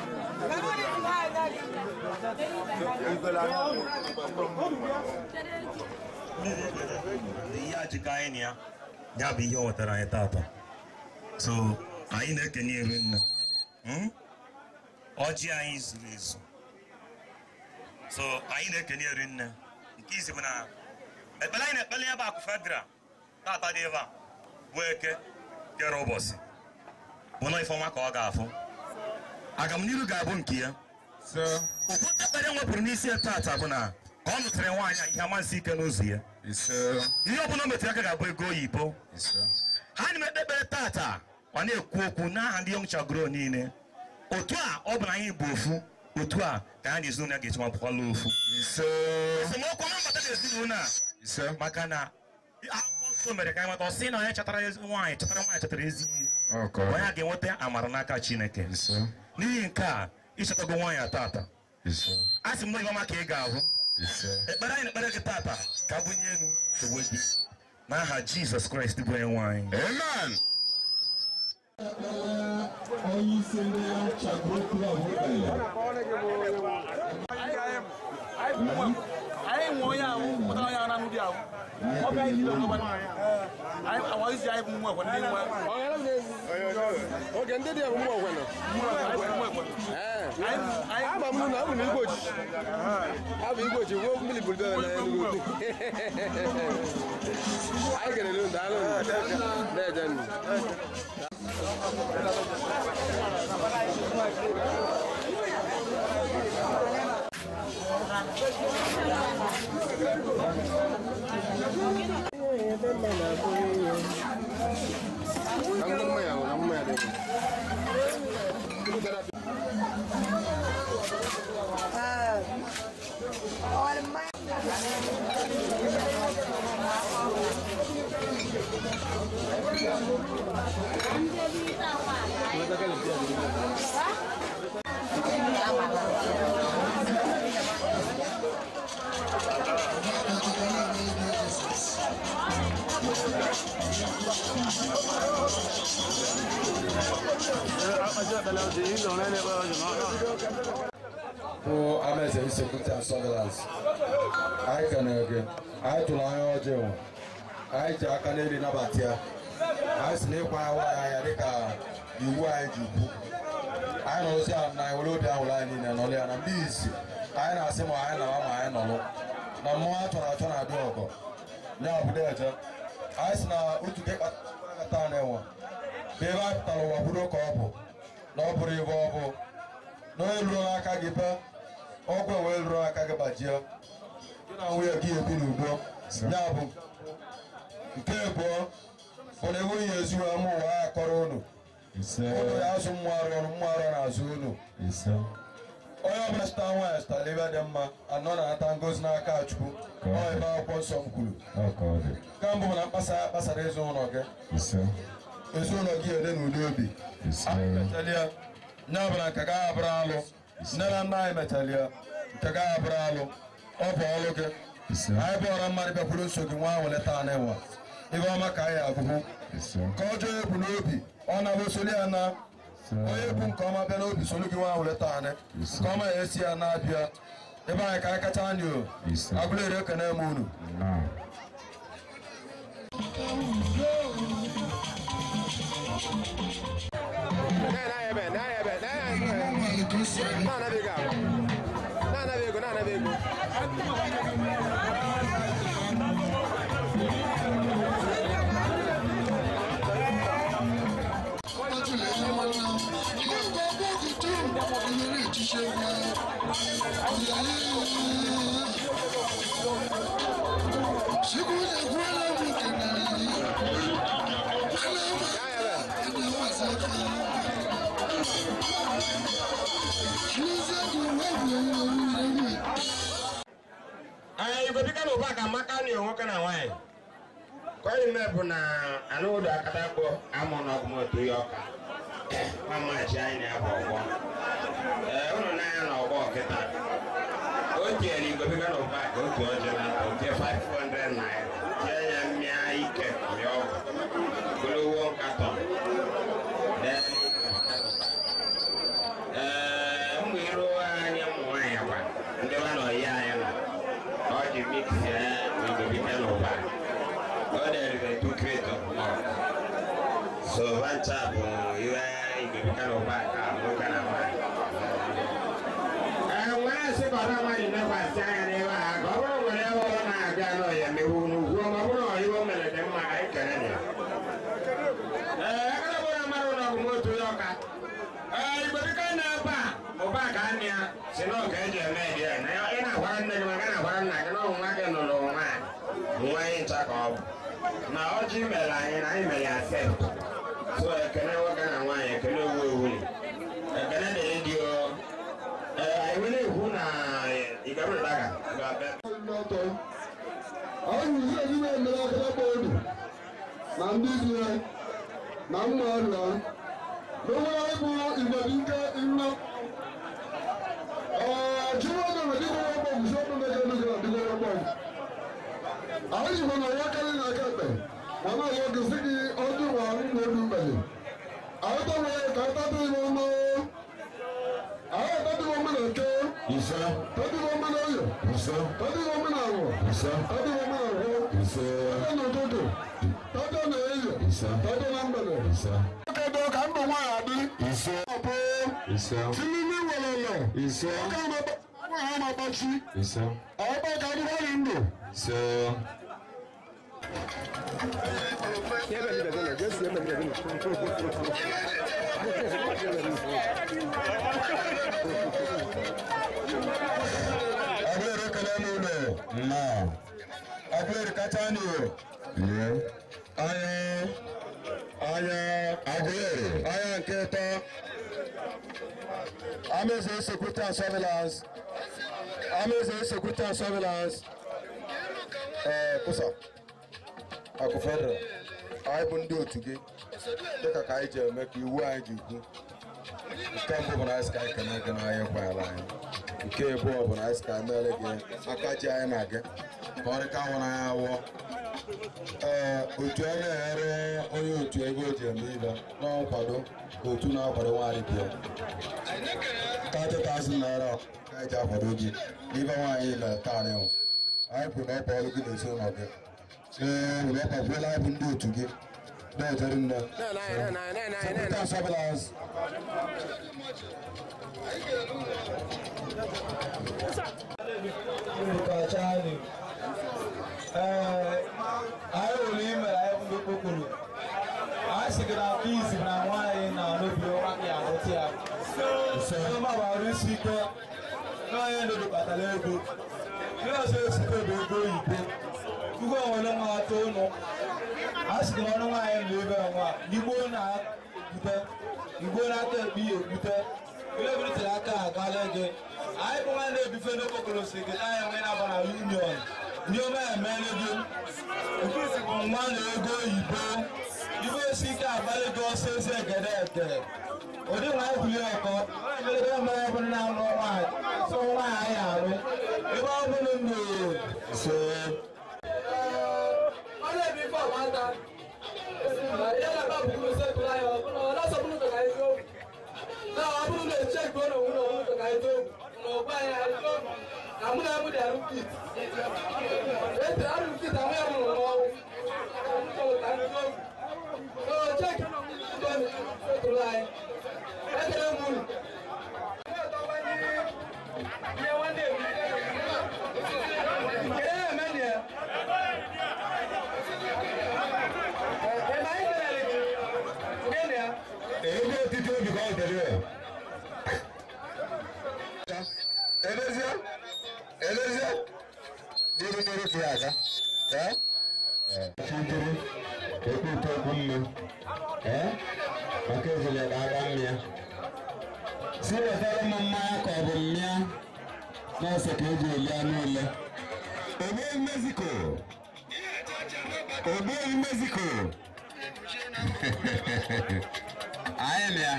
ihe ajikọ anyị na ya ya bụ ihe ọ wetara anyị tata so anyị na-ekenye eri nne Hmm? ọjị anyị zuru ezu so anyị na-ekenye eri nne nke izi bụ na ekpere anyị na-ekpele ya bụ akụ fedra tata dị ebe a bụ eke kere ụbọchị bụ na ifeọma ka ọ ga-afụ agamniru ga-abụ nke ya ụfọdụ ekpere nwepụrụ n'isi ya tata bụ na ka ọ nụtara nwaanyị a ihe amasị ike n'ụzọ ya ihe ọbụla o metụrụ aka ga-abụ ego oyibo ha na ekpe ekpere tata ọ na-ekwu okwu n'aha ndị yọng chagoro niile otu a ọ bụ na anyị bụ ofu otu a ka ha na ezinụlọ ya ga-echi mapụkwala ofu esemokwu ọma mbata na ezinụlọ a maka na akwụkwọ nsọ mere ka anyị mata ọ sị na onye chọtara ezi nwaanyị chọtara nwaanyị chọtara ezi ihe onye a ga-enweta amara n'aka chineke n'ihi nke a ịchọtago nwaanyị a tata a sị m na ihe ọma ka ị ga-ahụ ekpere anyị na-ekpere gị tata ka bunye elu sowe gị n'aha jizọs kraịst bụ onye nwaanyị amen onye isi ndị chagoro klọb anyị nwe onye ahụ pụtara onye ahụ na-anụ di ahụ ọ bịa anyị niile ọgọba anyị awa isi anyị bụ nwa ekwe ndị nwa oge ndị dị bụ mmụọ ọgwena ama m na ọ bụ na igwe ojiji abụ igwe ojiji wuo mmiri buru bebe na Enugu anyị kelere unu daalụ unu na-eje nnu Ang mamaya, ang mamaya din. bụ amaeze insecurity and surveillance anyị kenere gị anyị tụrụ anya ọjọọ anyị ji aka n'elu nabata ya anyị si n'ịkwa ya nwaanyị anya dịka iwu anyị ji kwu anyị nọrụzi ya na anyị were obi ahụrụ anyị niile nọrọ ya na mgbe isi anyị na-asị ma anyị nawa ma anyị nọrọ na mmụọ a chọrọ achọ na-adị ọgọ ya obodo eje anyị si na otu gị kpata na-enwe bụ ebe anyị pụtara ụwa kwudo ka ọ bụ na ọ bụrụ ebe ọ bụ na onye lụrụ n'aka gị be ọgwụ wee lụrụ aka gị gbajie gị na nwunye gị ebi n'udo ya bụ nke abụọ bụ na enweghị ezu ama ụwa ya kọrọ unu unu ya azụ mmụ arụ ọrụ mmụ arụ na-azụ unu onye ọbụla chịta nwaanyị chịtara ebe dị mma anọ na-anata ngozi n'aka chukwu ọ ebe akwụkwọ nsọ m kwuru ka mbụ bụ na mkpasa ya kpasara ezinụlọ gị ezinụlọ gị ede n'ụdị obi mechalia nye ọbụla nke gaghị abụrụ alụ nne na nna anyị mechalia nke gaghị abụrụ alụ ọ bụ ọlụ gị anyị bụ ọra mmadụ bịakwuru nso gị nwa ahụ leta anyị nwa ibe ọma ka anyị agụgụ ka ọjọọ ebu n'obi ọ na-abụ soli ya na onye bụ nke ọma bịa n'obi solu gị nwa ahụ leta anyị nke ọma ya esi ya na-abịa ebe anyị ka anyị kacha anyị o agụla ere ekene m unu igobika na ụba ka amaka na nwoke na nwaanyị ka ọ ime bụ na anụ ụdọ akata kpọ amụ na ọgụmotu ya ọka nwa mmachi anyị na-abụ ọgbọ ee ụnụ n'anya na ọgbọ kịta o tinyere igobika na ụba ka otu ọjọọ na otie 500 naira tie ya mmịa ike mịa ọgwụ golowo nkatọ ee mgbe iru anyị ụmụ nwaanyị gwa ndị ba na ọyị anyị nọ ọ ji mix ya igobika na ụba ọ dịrị two crate of milk so vancha bụ iwe igobika na ụba ka nwoke na nwaanyị ee nwere asị ka ọda mmadụ mekwasị anya n'ebe a ka ọ bụrụ nwere ebe ọ na-abịa n'ọya mewu n'ugwu ma ọ bụrụ na iwe mere dị mma anyị kere ya ee ekele bụ na mmadụ na ọgụ motu ya ọka ee igobika na ebe a ụba ka anị ya si na ọka eji eme dị ya na ị na-agwara nne gị maka na-agwara nna gị na ọnwụ nwa gị nụrụ nwaanyị nwa anyị ncha ka ọ bụ na ọjị mere anyị na anyị mere ya sef so ekele nwoke na nwaanyị ekele owu ewu ekele na ịdị o ee anyị were ekwu na igabere daga ga-abịa anyị ụzọ ndị na-emere akịrịkpa obi na ndị dị ya na mma ọrịa n'onwere anyị bụ igwe dị nke nna chiwoge na dịgoro ọgbọ bụ sọpụ mege nuge na dịgoro ọgbọ anyị jikwa na ya karị na aka ekpe ma na ọzọ gị sị gị ọdụ ma ụmụ obi mgbede anyị tọrọ ka anyị tatụ ime ọnụ anyị tatụ ime ọmụ na nke ise tatụ ime ọmụ na oyo ise tatụ ime ọmụ na awọ ise tatụ ime ọmụ na agwọ ise tatụ n'ụtụtụ tatụ na eyo ise tatụ na mgbede ise kedu ka ndụ nwaanyị adị ise ọpụ ise timimi welele ise oke nwaanyị na-agbachi ise ọkpa ka adịghị anyị ndụ ise Agwere ekele n'ụlọ na agwere kacha n'ụlọ lie anya anya agwere anya nke ịtọ amaeze security and surveillance amaeze security and surveillance ee kụsa akụ federal anyị bụ ndị otu gị dịka ka anyị ji eme ka iwu anyị ji kwu nke mbụ bụ na anyị sị ka anyị kene gị na anyị kwanyere anyị nke abụọ bụ na anyị sị ka anyị mere gị aka ji anyị na gị ka ọ dịka nwụrụ anyị awụọ ee otu a na-enyere onye otu ego o ji eme ibe na nkwado otu na-akwado nwaanyị bịa ka 30,000 naira ka anyị ji akwado gị n'ibe nwaanyị mere taa anyị hụ anyị kwuru na ọ bụ ọrụ gị na ezinụlọ gị ee ụlọ ọkwa kwuola anyị bụ ndị otu gị na-ejere nne Secretary Surveillance Kachani. anyị hụrụ ime anyị ndị kpokporo anyị sị gị na nke izi na nwaanyị na n'obi ọma gị ahụtụ ya onye magbara isi ike na onye ndụ kpatara ego ndị ọzọ esite bụ ego oyibo tupu onwere nwa atọ ụnụ a sị gị na ọnụ nwaanyị na ebe nwa igbo na-ebute igbo na-ata ekpe ya ebute ile biritere aka akala gị anyị bụ nwanne ebife n'okpokoro si gị na enwe na abara union ndị ome emere gị nke isi bụ nwa na ego oyibo ibe esi ike abalị gị ọsọ ezi egede ede ụdị nwa ebuli ọkọ emelego mere bụ na amụ nwaanyị so nwaanyị anyị arụ ebe ọ bụrụ ndụ so ọ na-ebi ife ọgbanta ihe na-aba bụ ụlọ sekụl anyị ọ na-asọ bụrụ ka anyị too na ọ bụrụ na eche nke ụlọ nwụrụ ọnwụ ka anyị too na ọgba anyị anyị too na mụ na mụ dị arụ kit eti arụ kit amụ ya mụrụ n'ọnwụ ka anyị too so cheki ụlọ sekụl anyị ekele m unu ihe nwanne ebi ihe emeni ya ebe otiti obi ka ọ dịrị ya elezie elezie dịrị mmiri ka ya aga chidiri ekpe ite okwu mma maka ezele ga aga mmịa si wetara m mmanya ka ọ bụ mmịa n'ọsọ ka eji eli anụ ule ogbeghị mexico ogbeghị mexico anyị na ya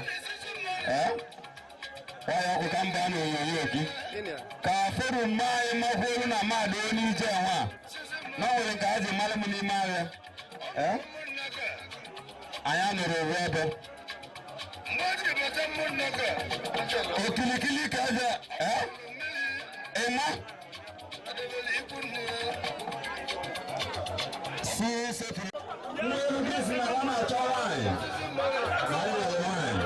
ọya ọkụ ka mba na onyonyo gị ka fero mma anyị makwuru na mmadụ onye ije nwa na ọ nwere nke a ji mara m n'ime ahịa anyị anụrụ oru ebe okilikili ka aja ịma si sepụrụ nwa elu gị si na ọ na-achọ nwaanyị anyị nwere nwaanyị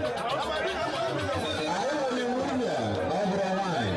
anyị nwere nwunye na ọ bụrụ nwaanyị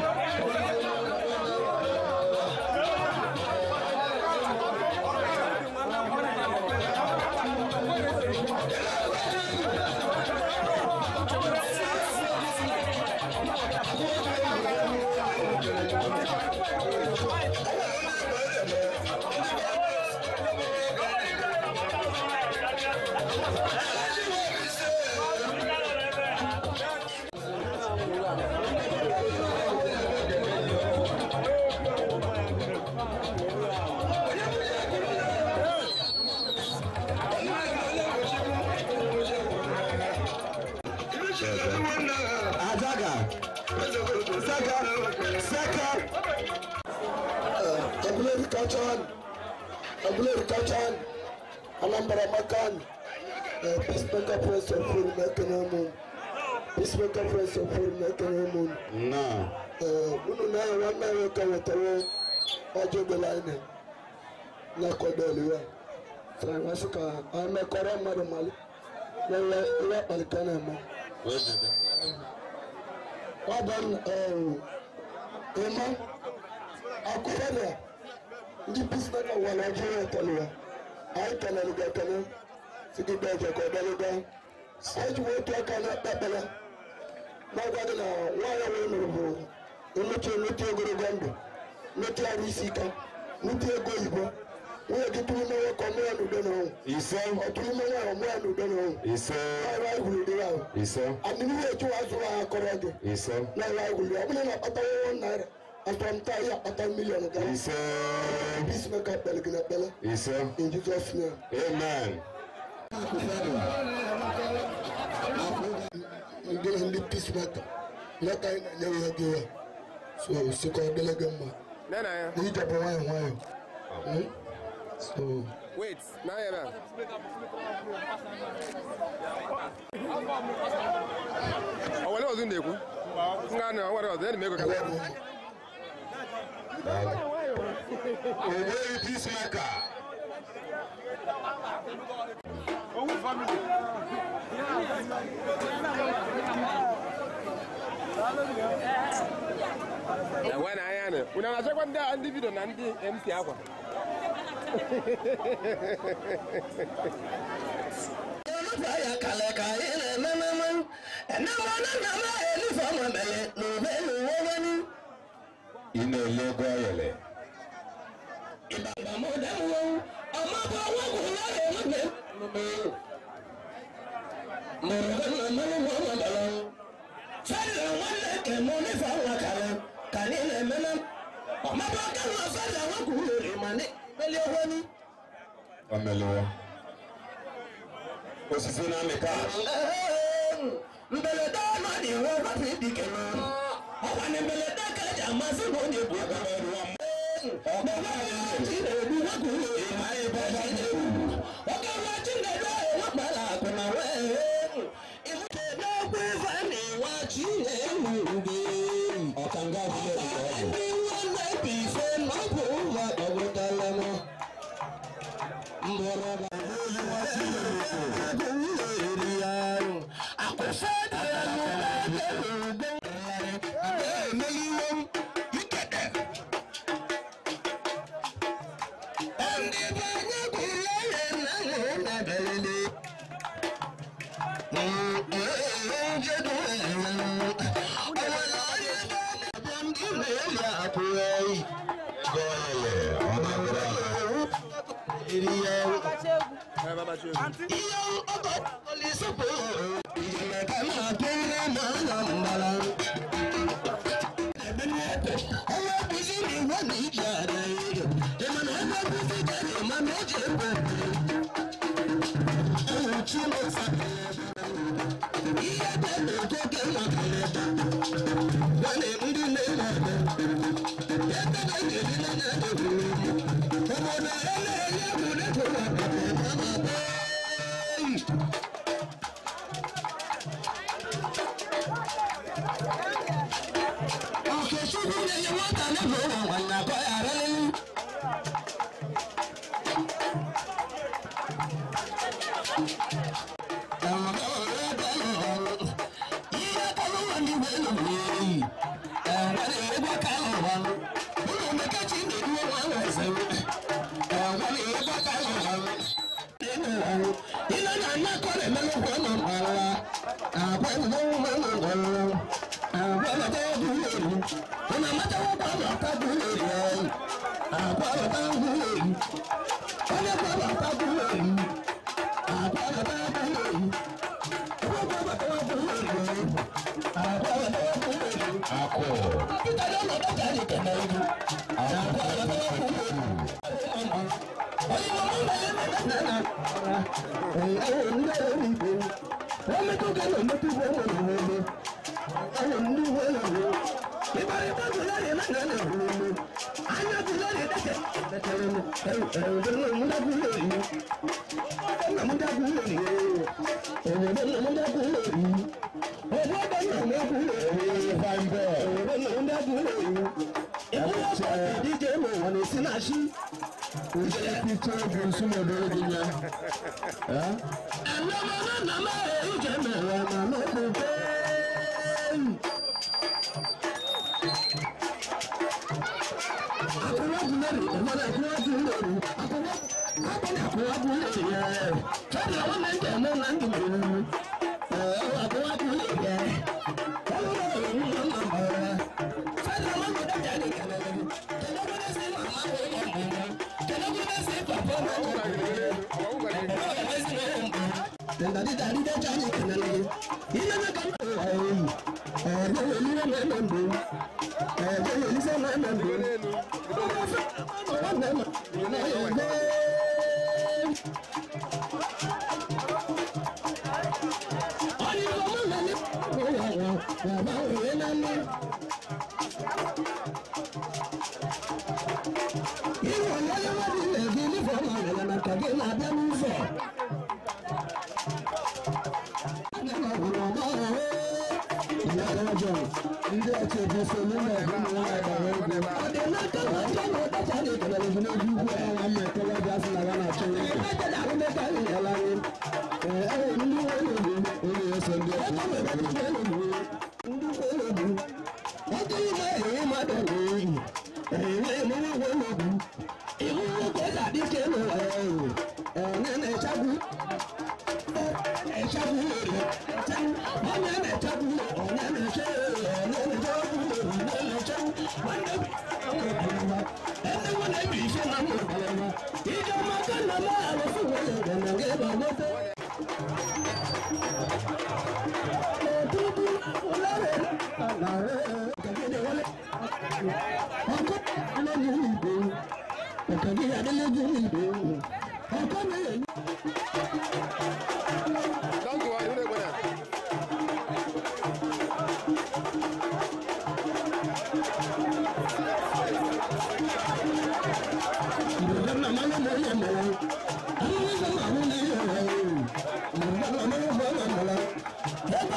Azaga. Saka. Saka. Abulari Kachan, Abulari Kachan, Anambra Makan, Peacemaker Press of Full Mekanamum, Peacemaker Press of Full Mekanamum. No. Unu na ya nwanne ya ka wetara ọjọ belaine na kọdọlụ ya. Sara masị ka anyị mekọrọ mmadụ mali na ihe akpalite na-eme. Ọ bụ ịma akụfọdụ ndị peacemaker wà Nàìjíríà tẹ̀lé wa. Anyị kelere gị ekele si gị bịa ọjọ ka ọ bịaruga. Anyị ji otu aka na-akpakpala na-agwa gị na nwaanyị wee nụrụ bụ emechi emechi ogologo ndụ mechi arụ isi ike mechi ego oyibo nwunye gị tụrụ ime nwoke ọmụ ya n'udo na ọnwụ ise ọ tụrụ ime nwaanyị ọmụ ya n'udo na ọnwụ ise ọrụ anyị gwuru dịrị ahụ ise adịnihu echiwa azụrụ ha akọrọ gị ise na ọrụ anyị gwuru ọ bụrụ na akpata nwa naira asọmta ihe akpata miliọn gara ise peacemaker kpere gị na ekpere ise in Jesus name amen ndị na ndị peacemaker maka anyị na-enye ya gị ya so sikọ dịrị gị mma Nena ya. na ijepụ nwayọ nwayọ Hmm? so Wait, na ya na. Ọ wale ọzọ na-ekwu? Nga na nwere ọzọ, ya na ego kata. Ogbeghị peacemaker. Owu family. Enwe na anya na. Unu na-achọkwa ndị ndị vidio na ndị MC akwa. ya kale ka ị na-emememe enamana na ma elife ọma mele n'ube n'uwe wenu ị na-ele ego ayọle ịbaba m demuwo ọma bụ ọnwa bụ ụlọ ya enwebe mụrụ gị na mmanụ nwa ọma mere fere bàbá kẹ́lọ́ fẹ́lẹ̀ wọn kò lè mà ní pẹ̀lú owó ní. Ọmọlúwa. Osisi na amị kash. mbelede ọnụ dị iwe rafi dike na ọkwa na mbelede ka eji amasị na onye bụ ọkwa ruo chinedu nwoke ụlọ ma ebe chinedu oke nwa chinedu ahụ nwakpara akụ na wee ịmụta n'okwu ife na ịwa chinedu gị ọkanga ndị nwanne bụ ife na ọ bụ ụlọ ọgwụtala m mbọrọ Thank you.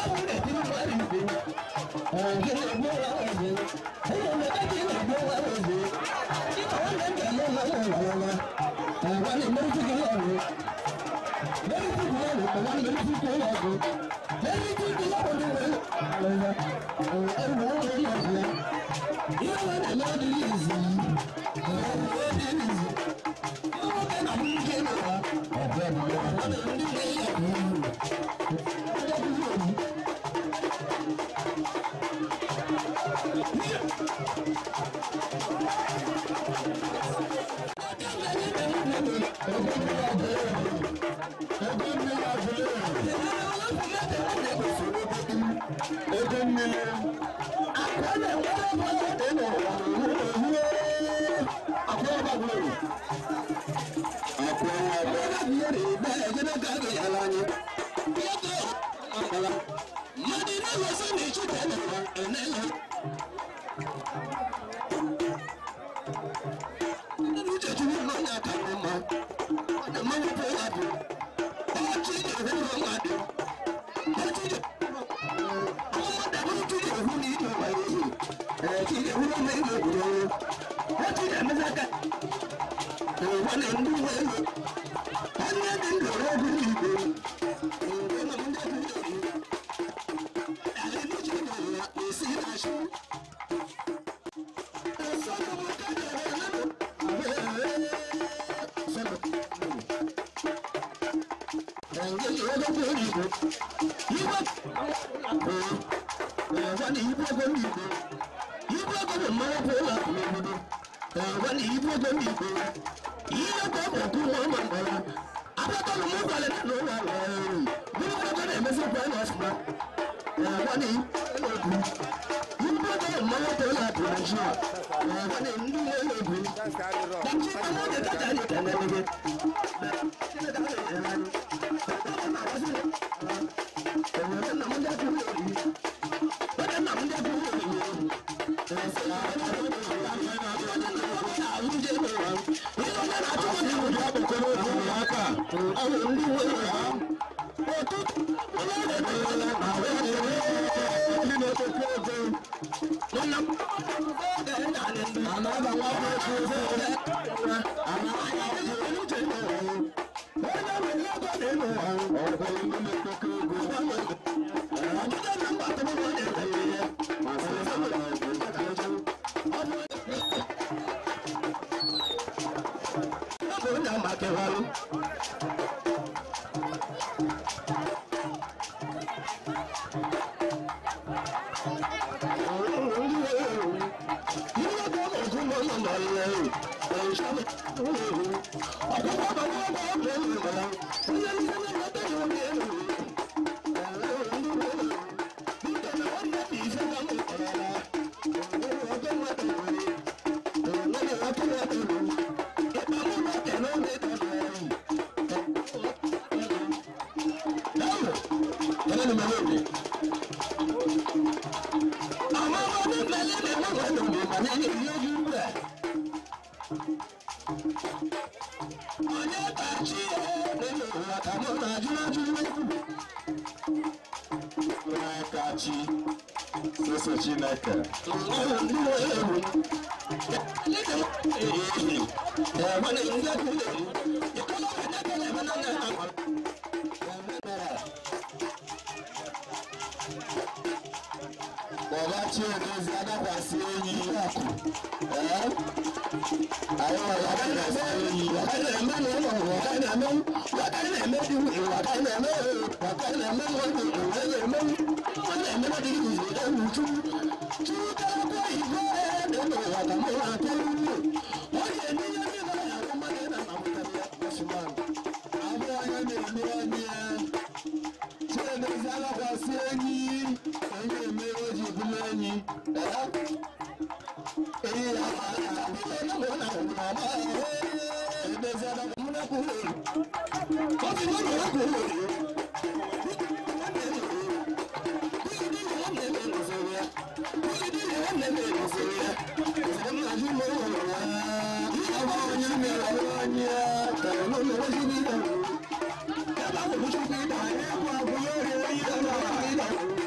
Thank you.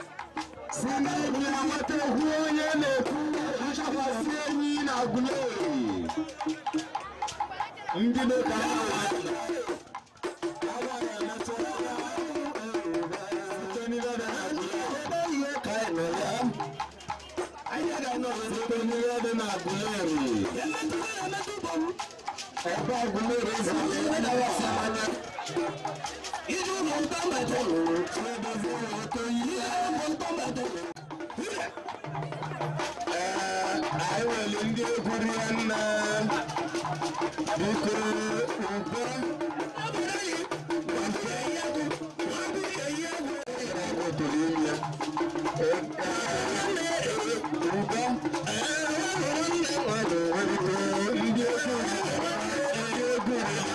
si n'ime amata hụ onye na-ekwu nchakwasị enyi na agụleri ndị na-eka anyị ga-anọrọ site n'ihe dị na agụleri ebe agụleri ezi anya Iju ụlọ ntọmọdụ na-edozi ụlọ oto ihe bụ ntọmọdụ. Ee, anyị nwere ndị egwu rie nne biko ugbo toro ime ugbo ndị egwu ndị egwu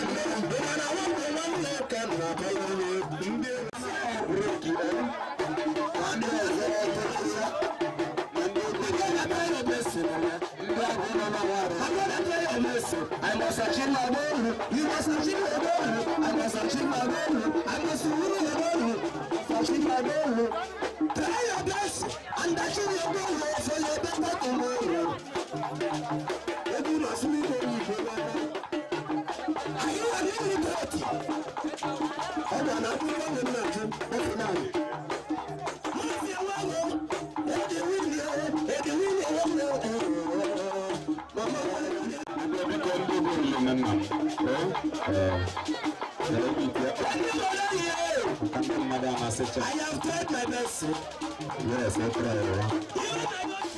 I must achieve my goal. You must achieve your goal. I must achieve my goal. I must win your goal. Achieve my goal. Try your best and achieve your goal for your better tomorrow. If you must meet me, are you an illiterate? I don't know who you are. That's now. I have tried my best. Yes, I tried.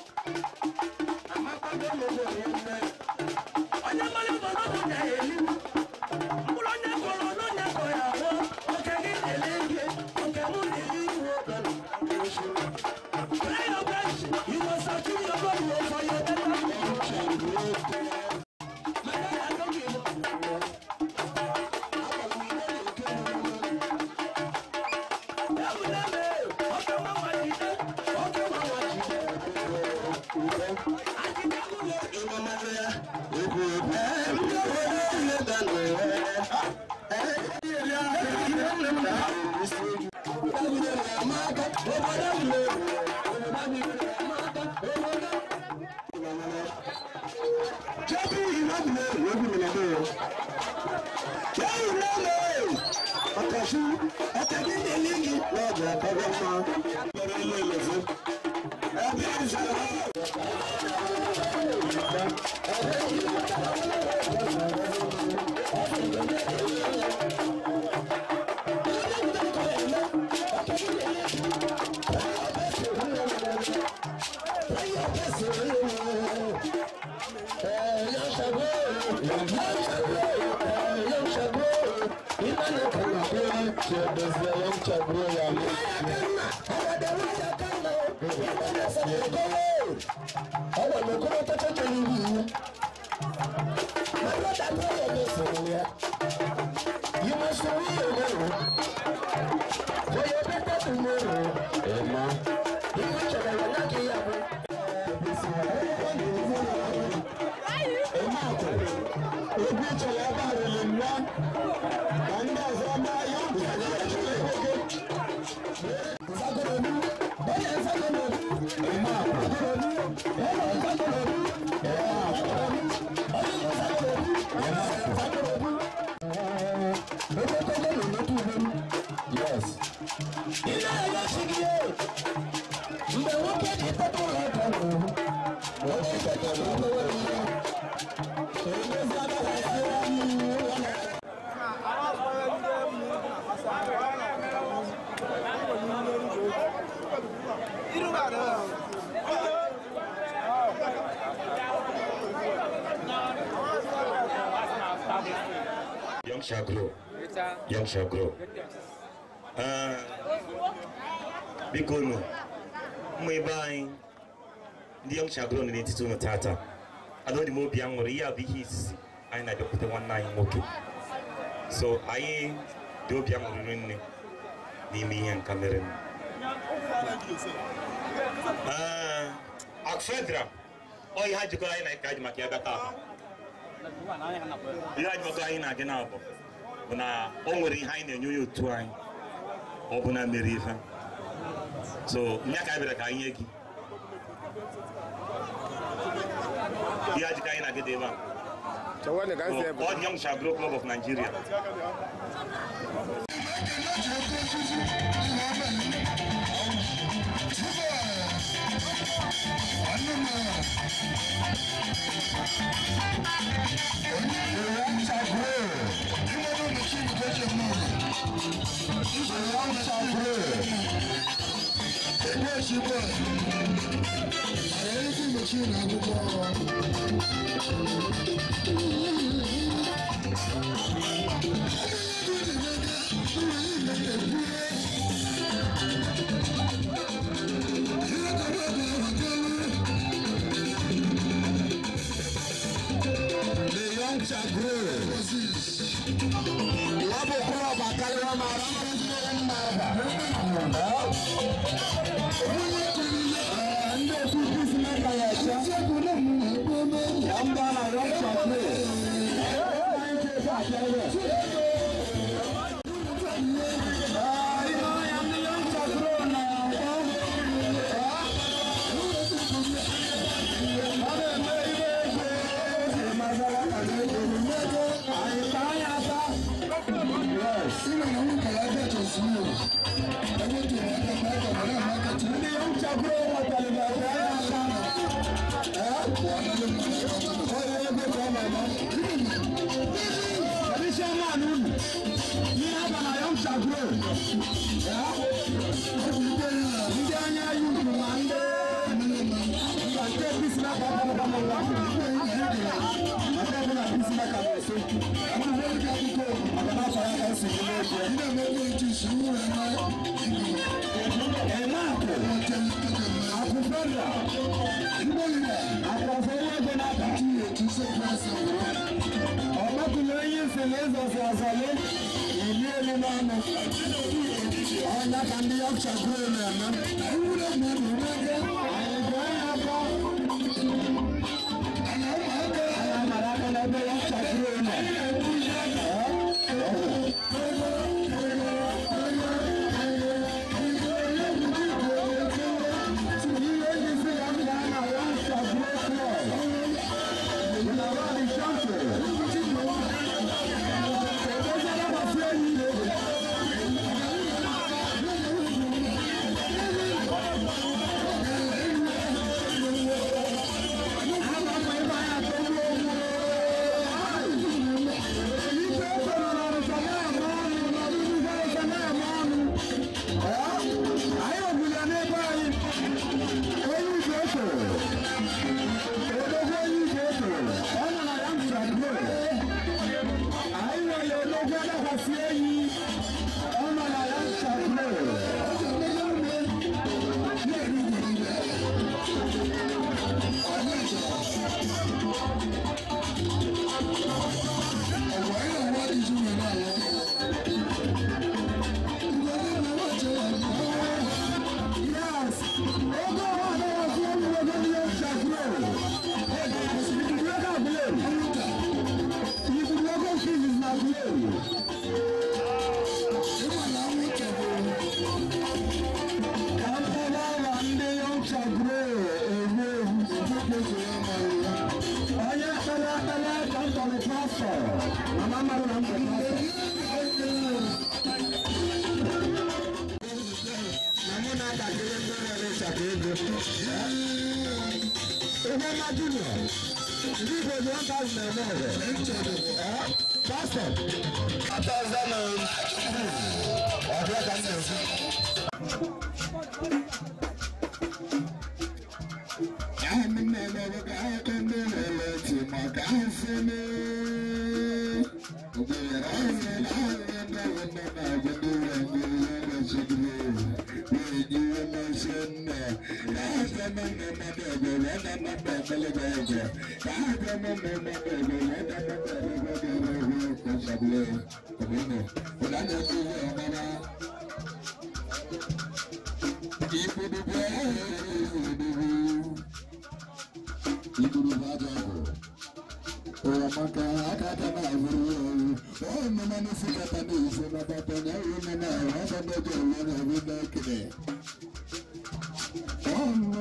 Young shall grow. Young shall grow. Ah, biko nụ ụmụ ebe anyị ndị young shall grow nọ n'etiti ụmụ tata adọdị m obi aṅụrị ihe a bụ ihe izizi anyị na-abịakwute nwanne anyị nwoke so anyị dị obi aṅụrịrị nne n'ime ihe nka mere nụ. Ah, akfedra ọ ihe ha jikọrọ anyị na ka ji maka ya bịa taa ihe anyị maka anyị na-adị na-abụ bụ na o nwere ihe anyị na-enye onye otu anyị ọ bụ na mere ife so nya ka anyị bịara ka anyị nye gị ihe ajị ka anyị na gị dị ebe a ọ dị Young Shall Grow Club of Nigeria The young shall grow. Wọ́n bò kúrò ọba kárí wọn máa rán wọn sí ẹni máa bà. Ndị otu Kristi mẹ́ta ya ẹ̀ṣẹ́. Ya ń bá na young shall grow. Ọmọkùnrin onye isi na-ezosi azọle ili elu n'ọnụ. Ọnya ka ndị Yorkshire Grove na-eme. Anyị gụọ ya afọ. Anyị amara aka n'ebe Yorkshire Grove nọ. Ihe ndị si ya m gaa na Yorkshire Grove Club.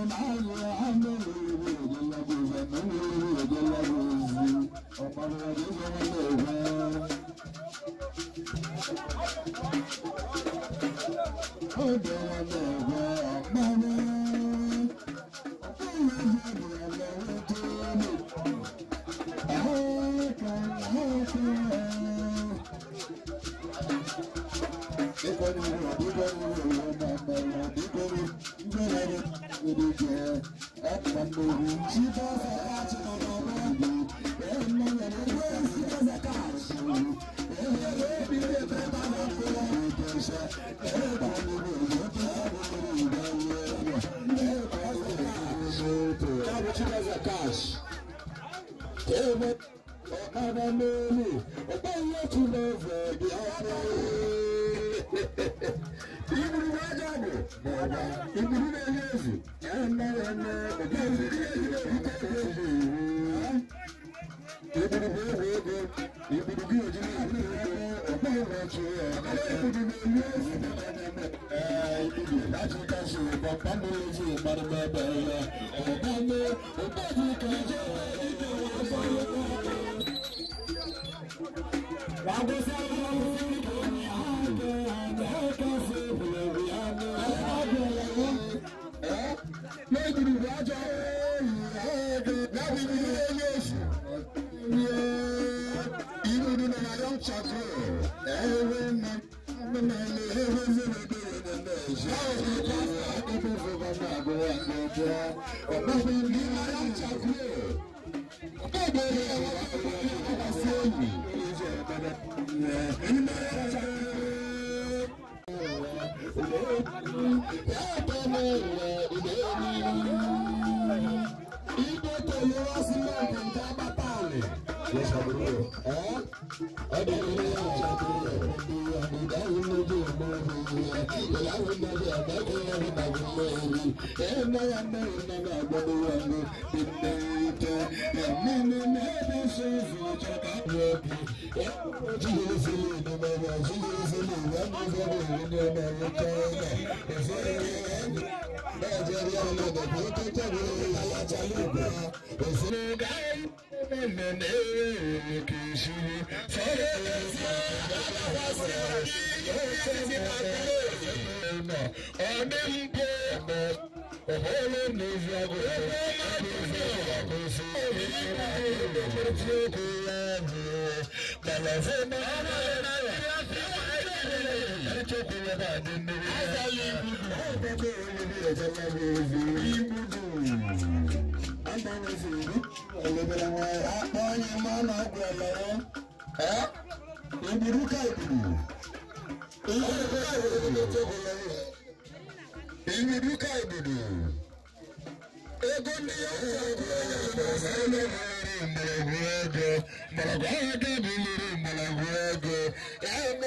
Ibiduka ibidu. Ego ndị ya mgbọrọgwụ ego mgbọrọgwụ ego bụ mmiri mgbọrọgwụ ego ya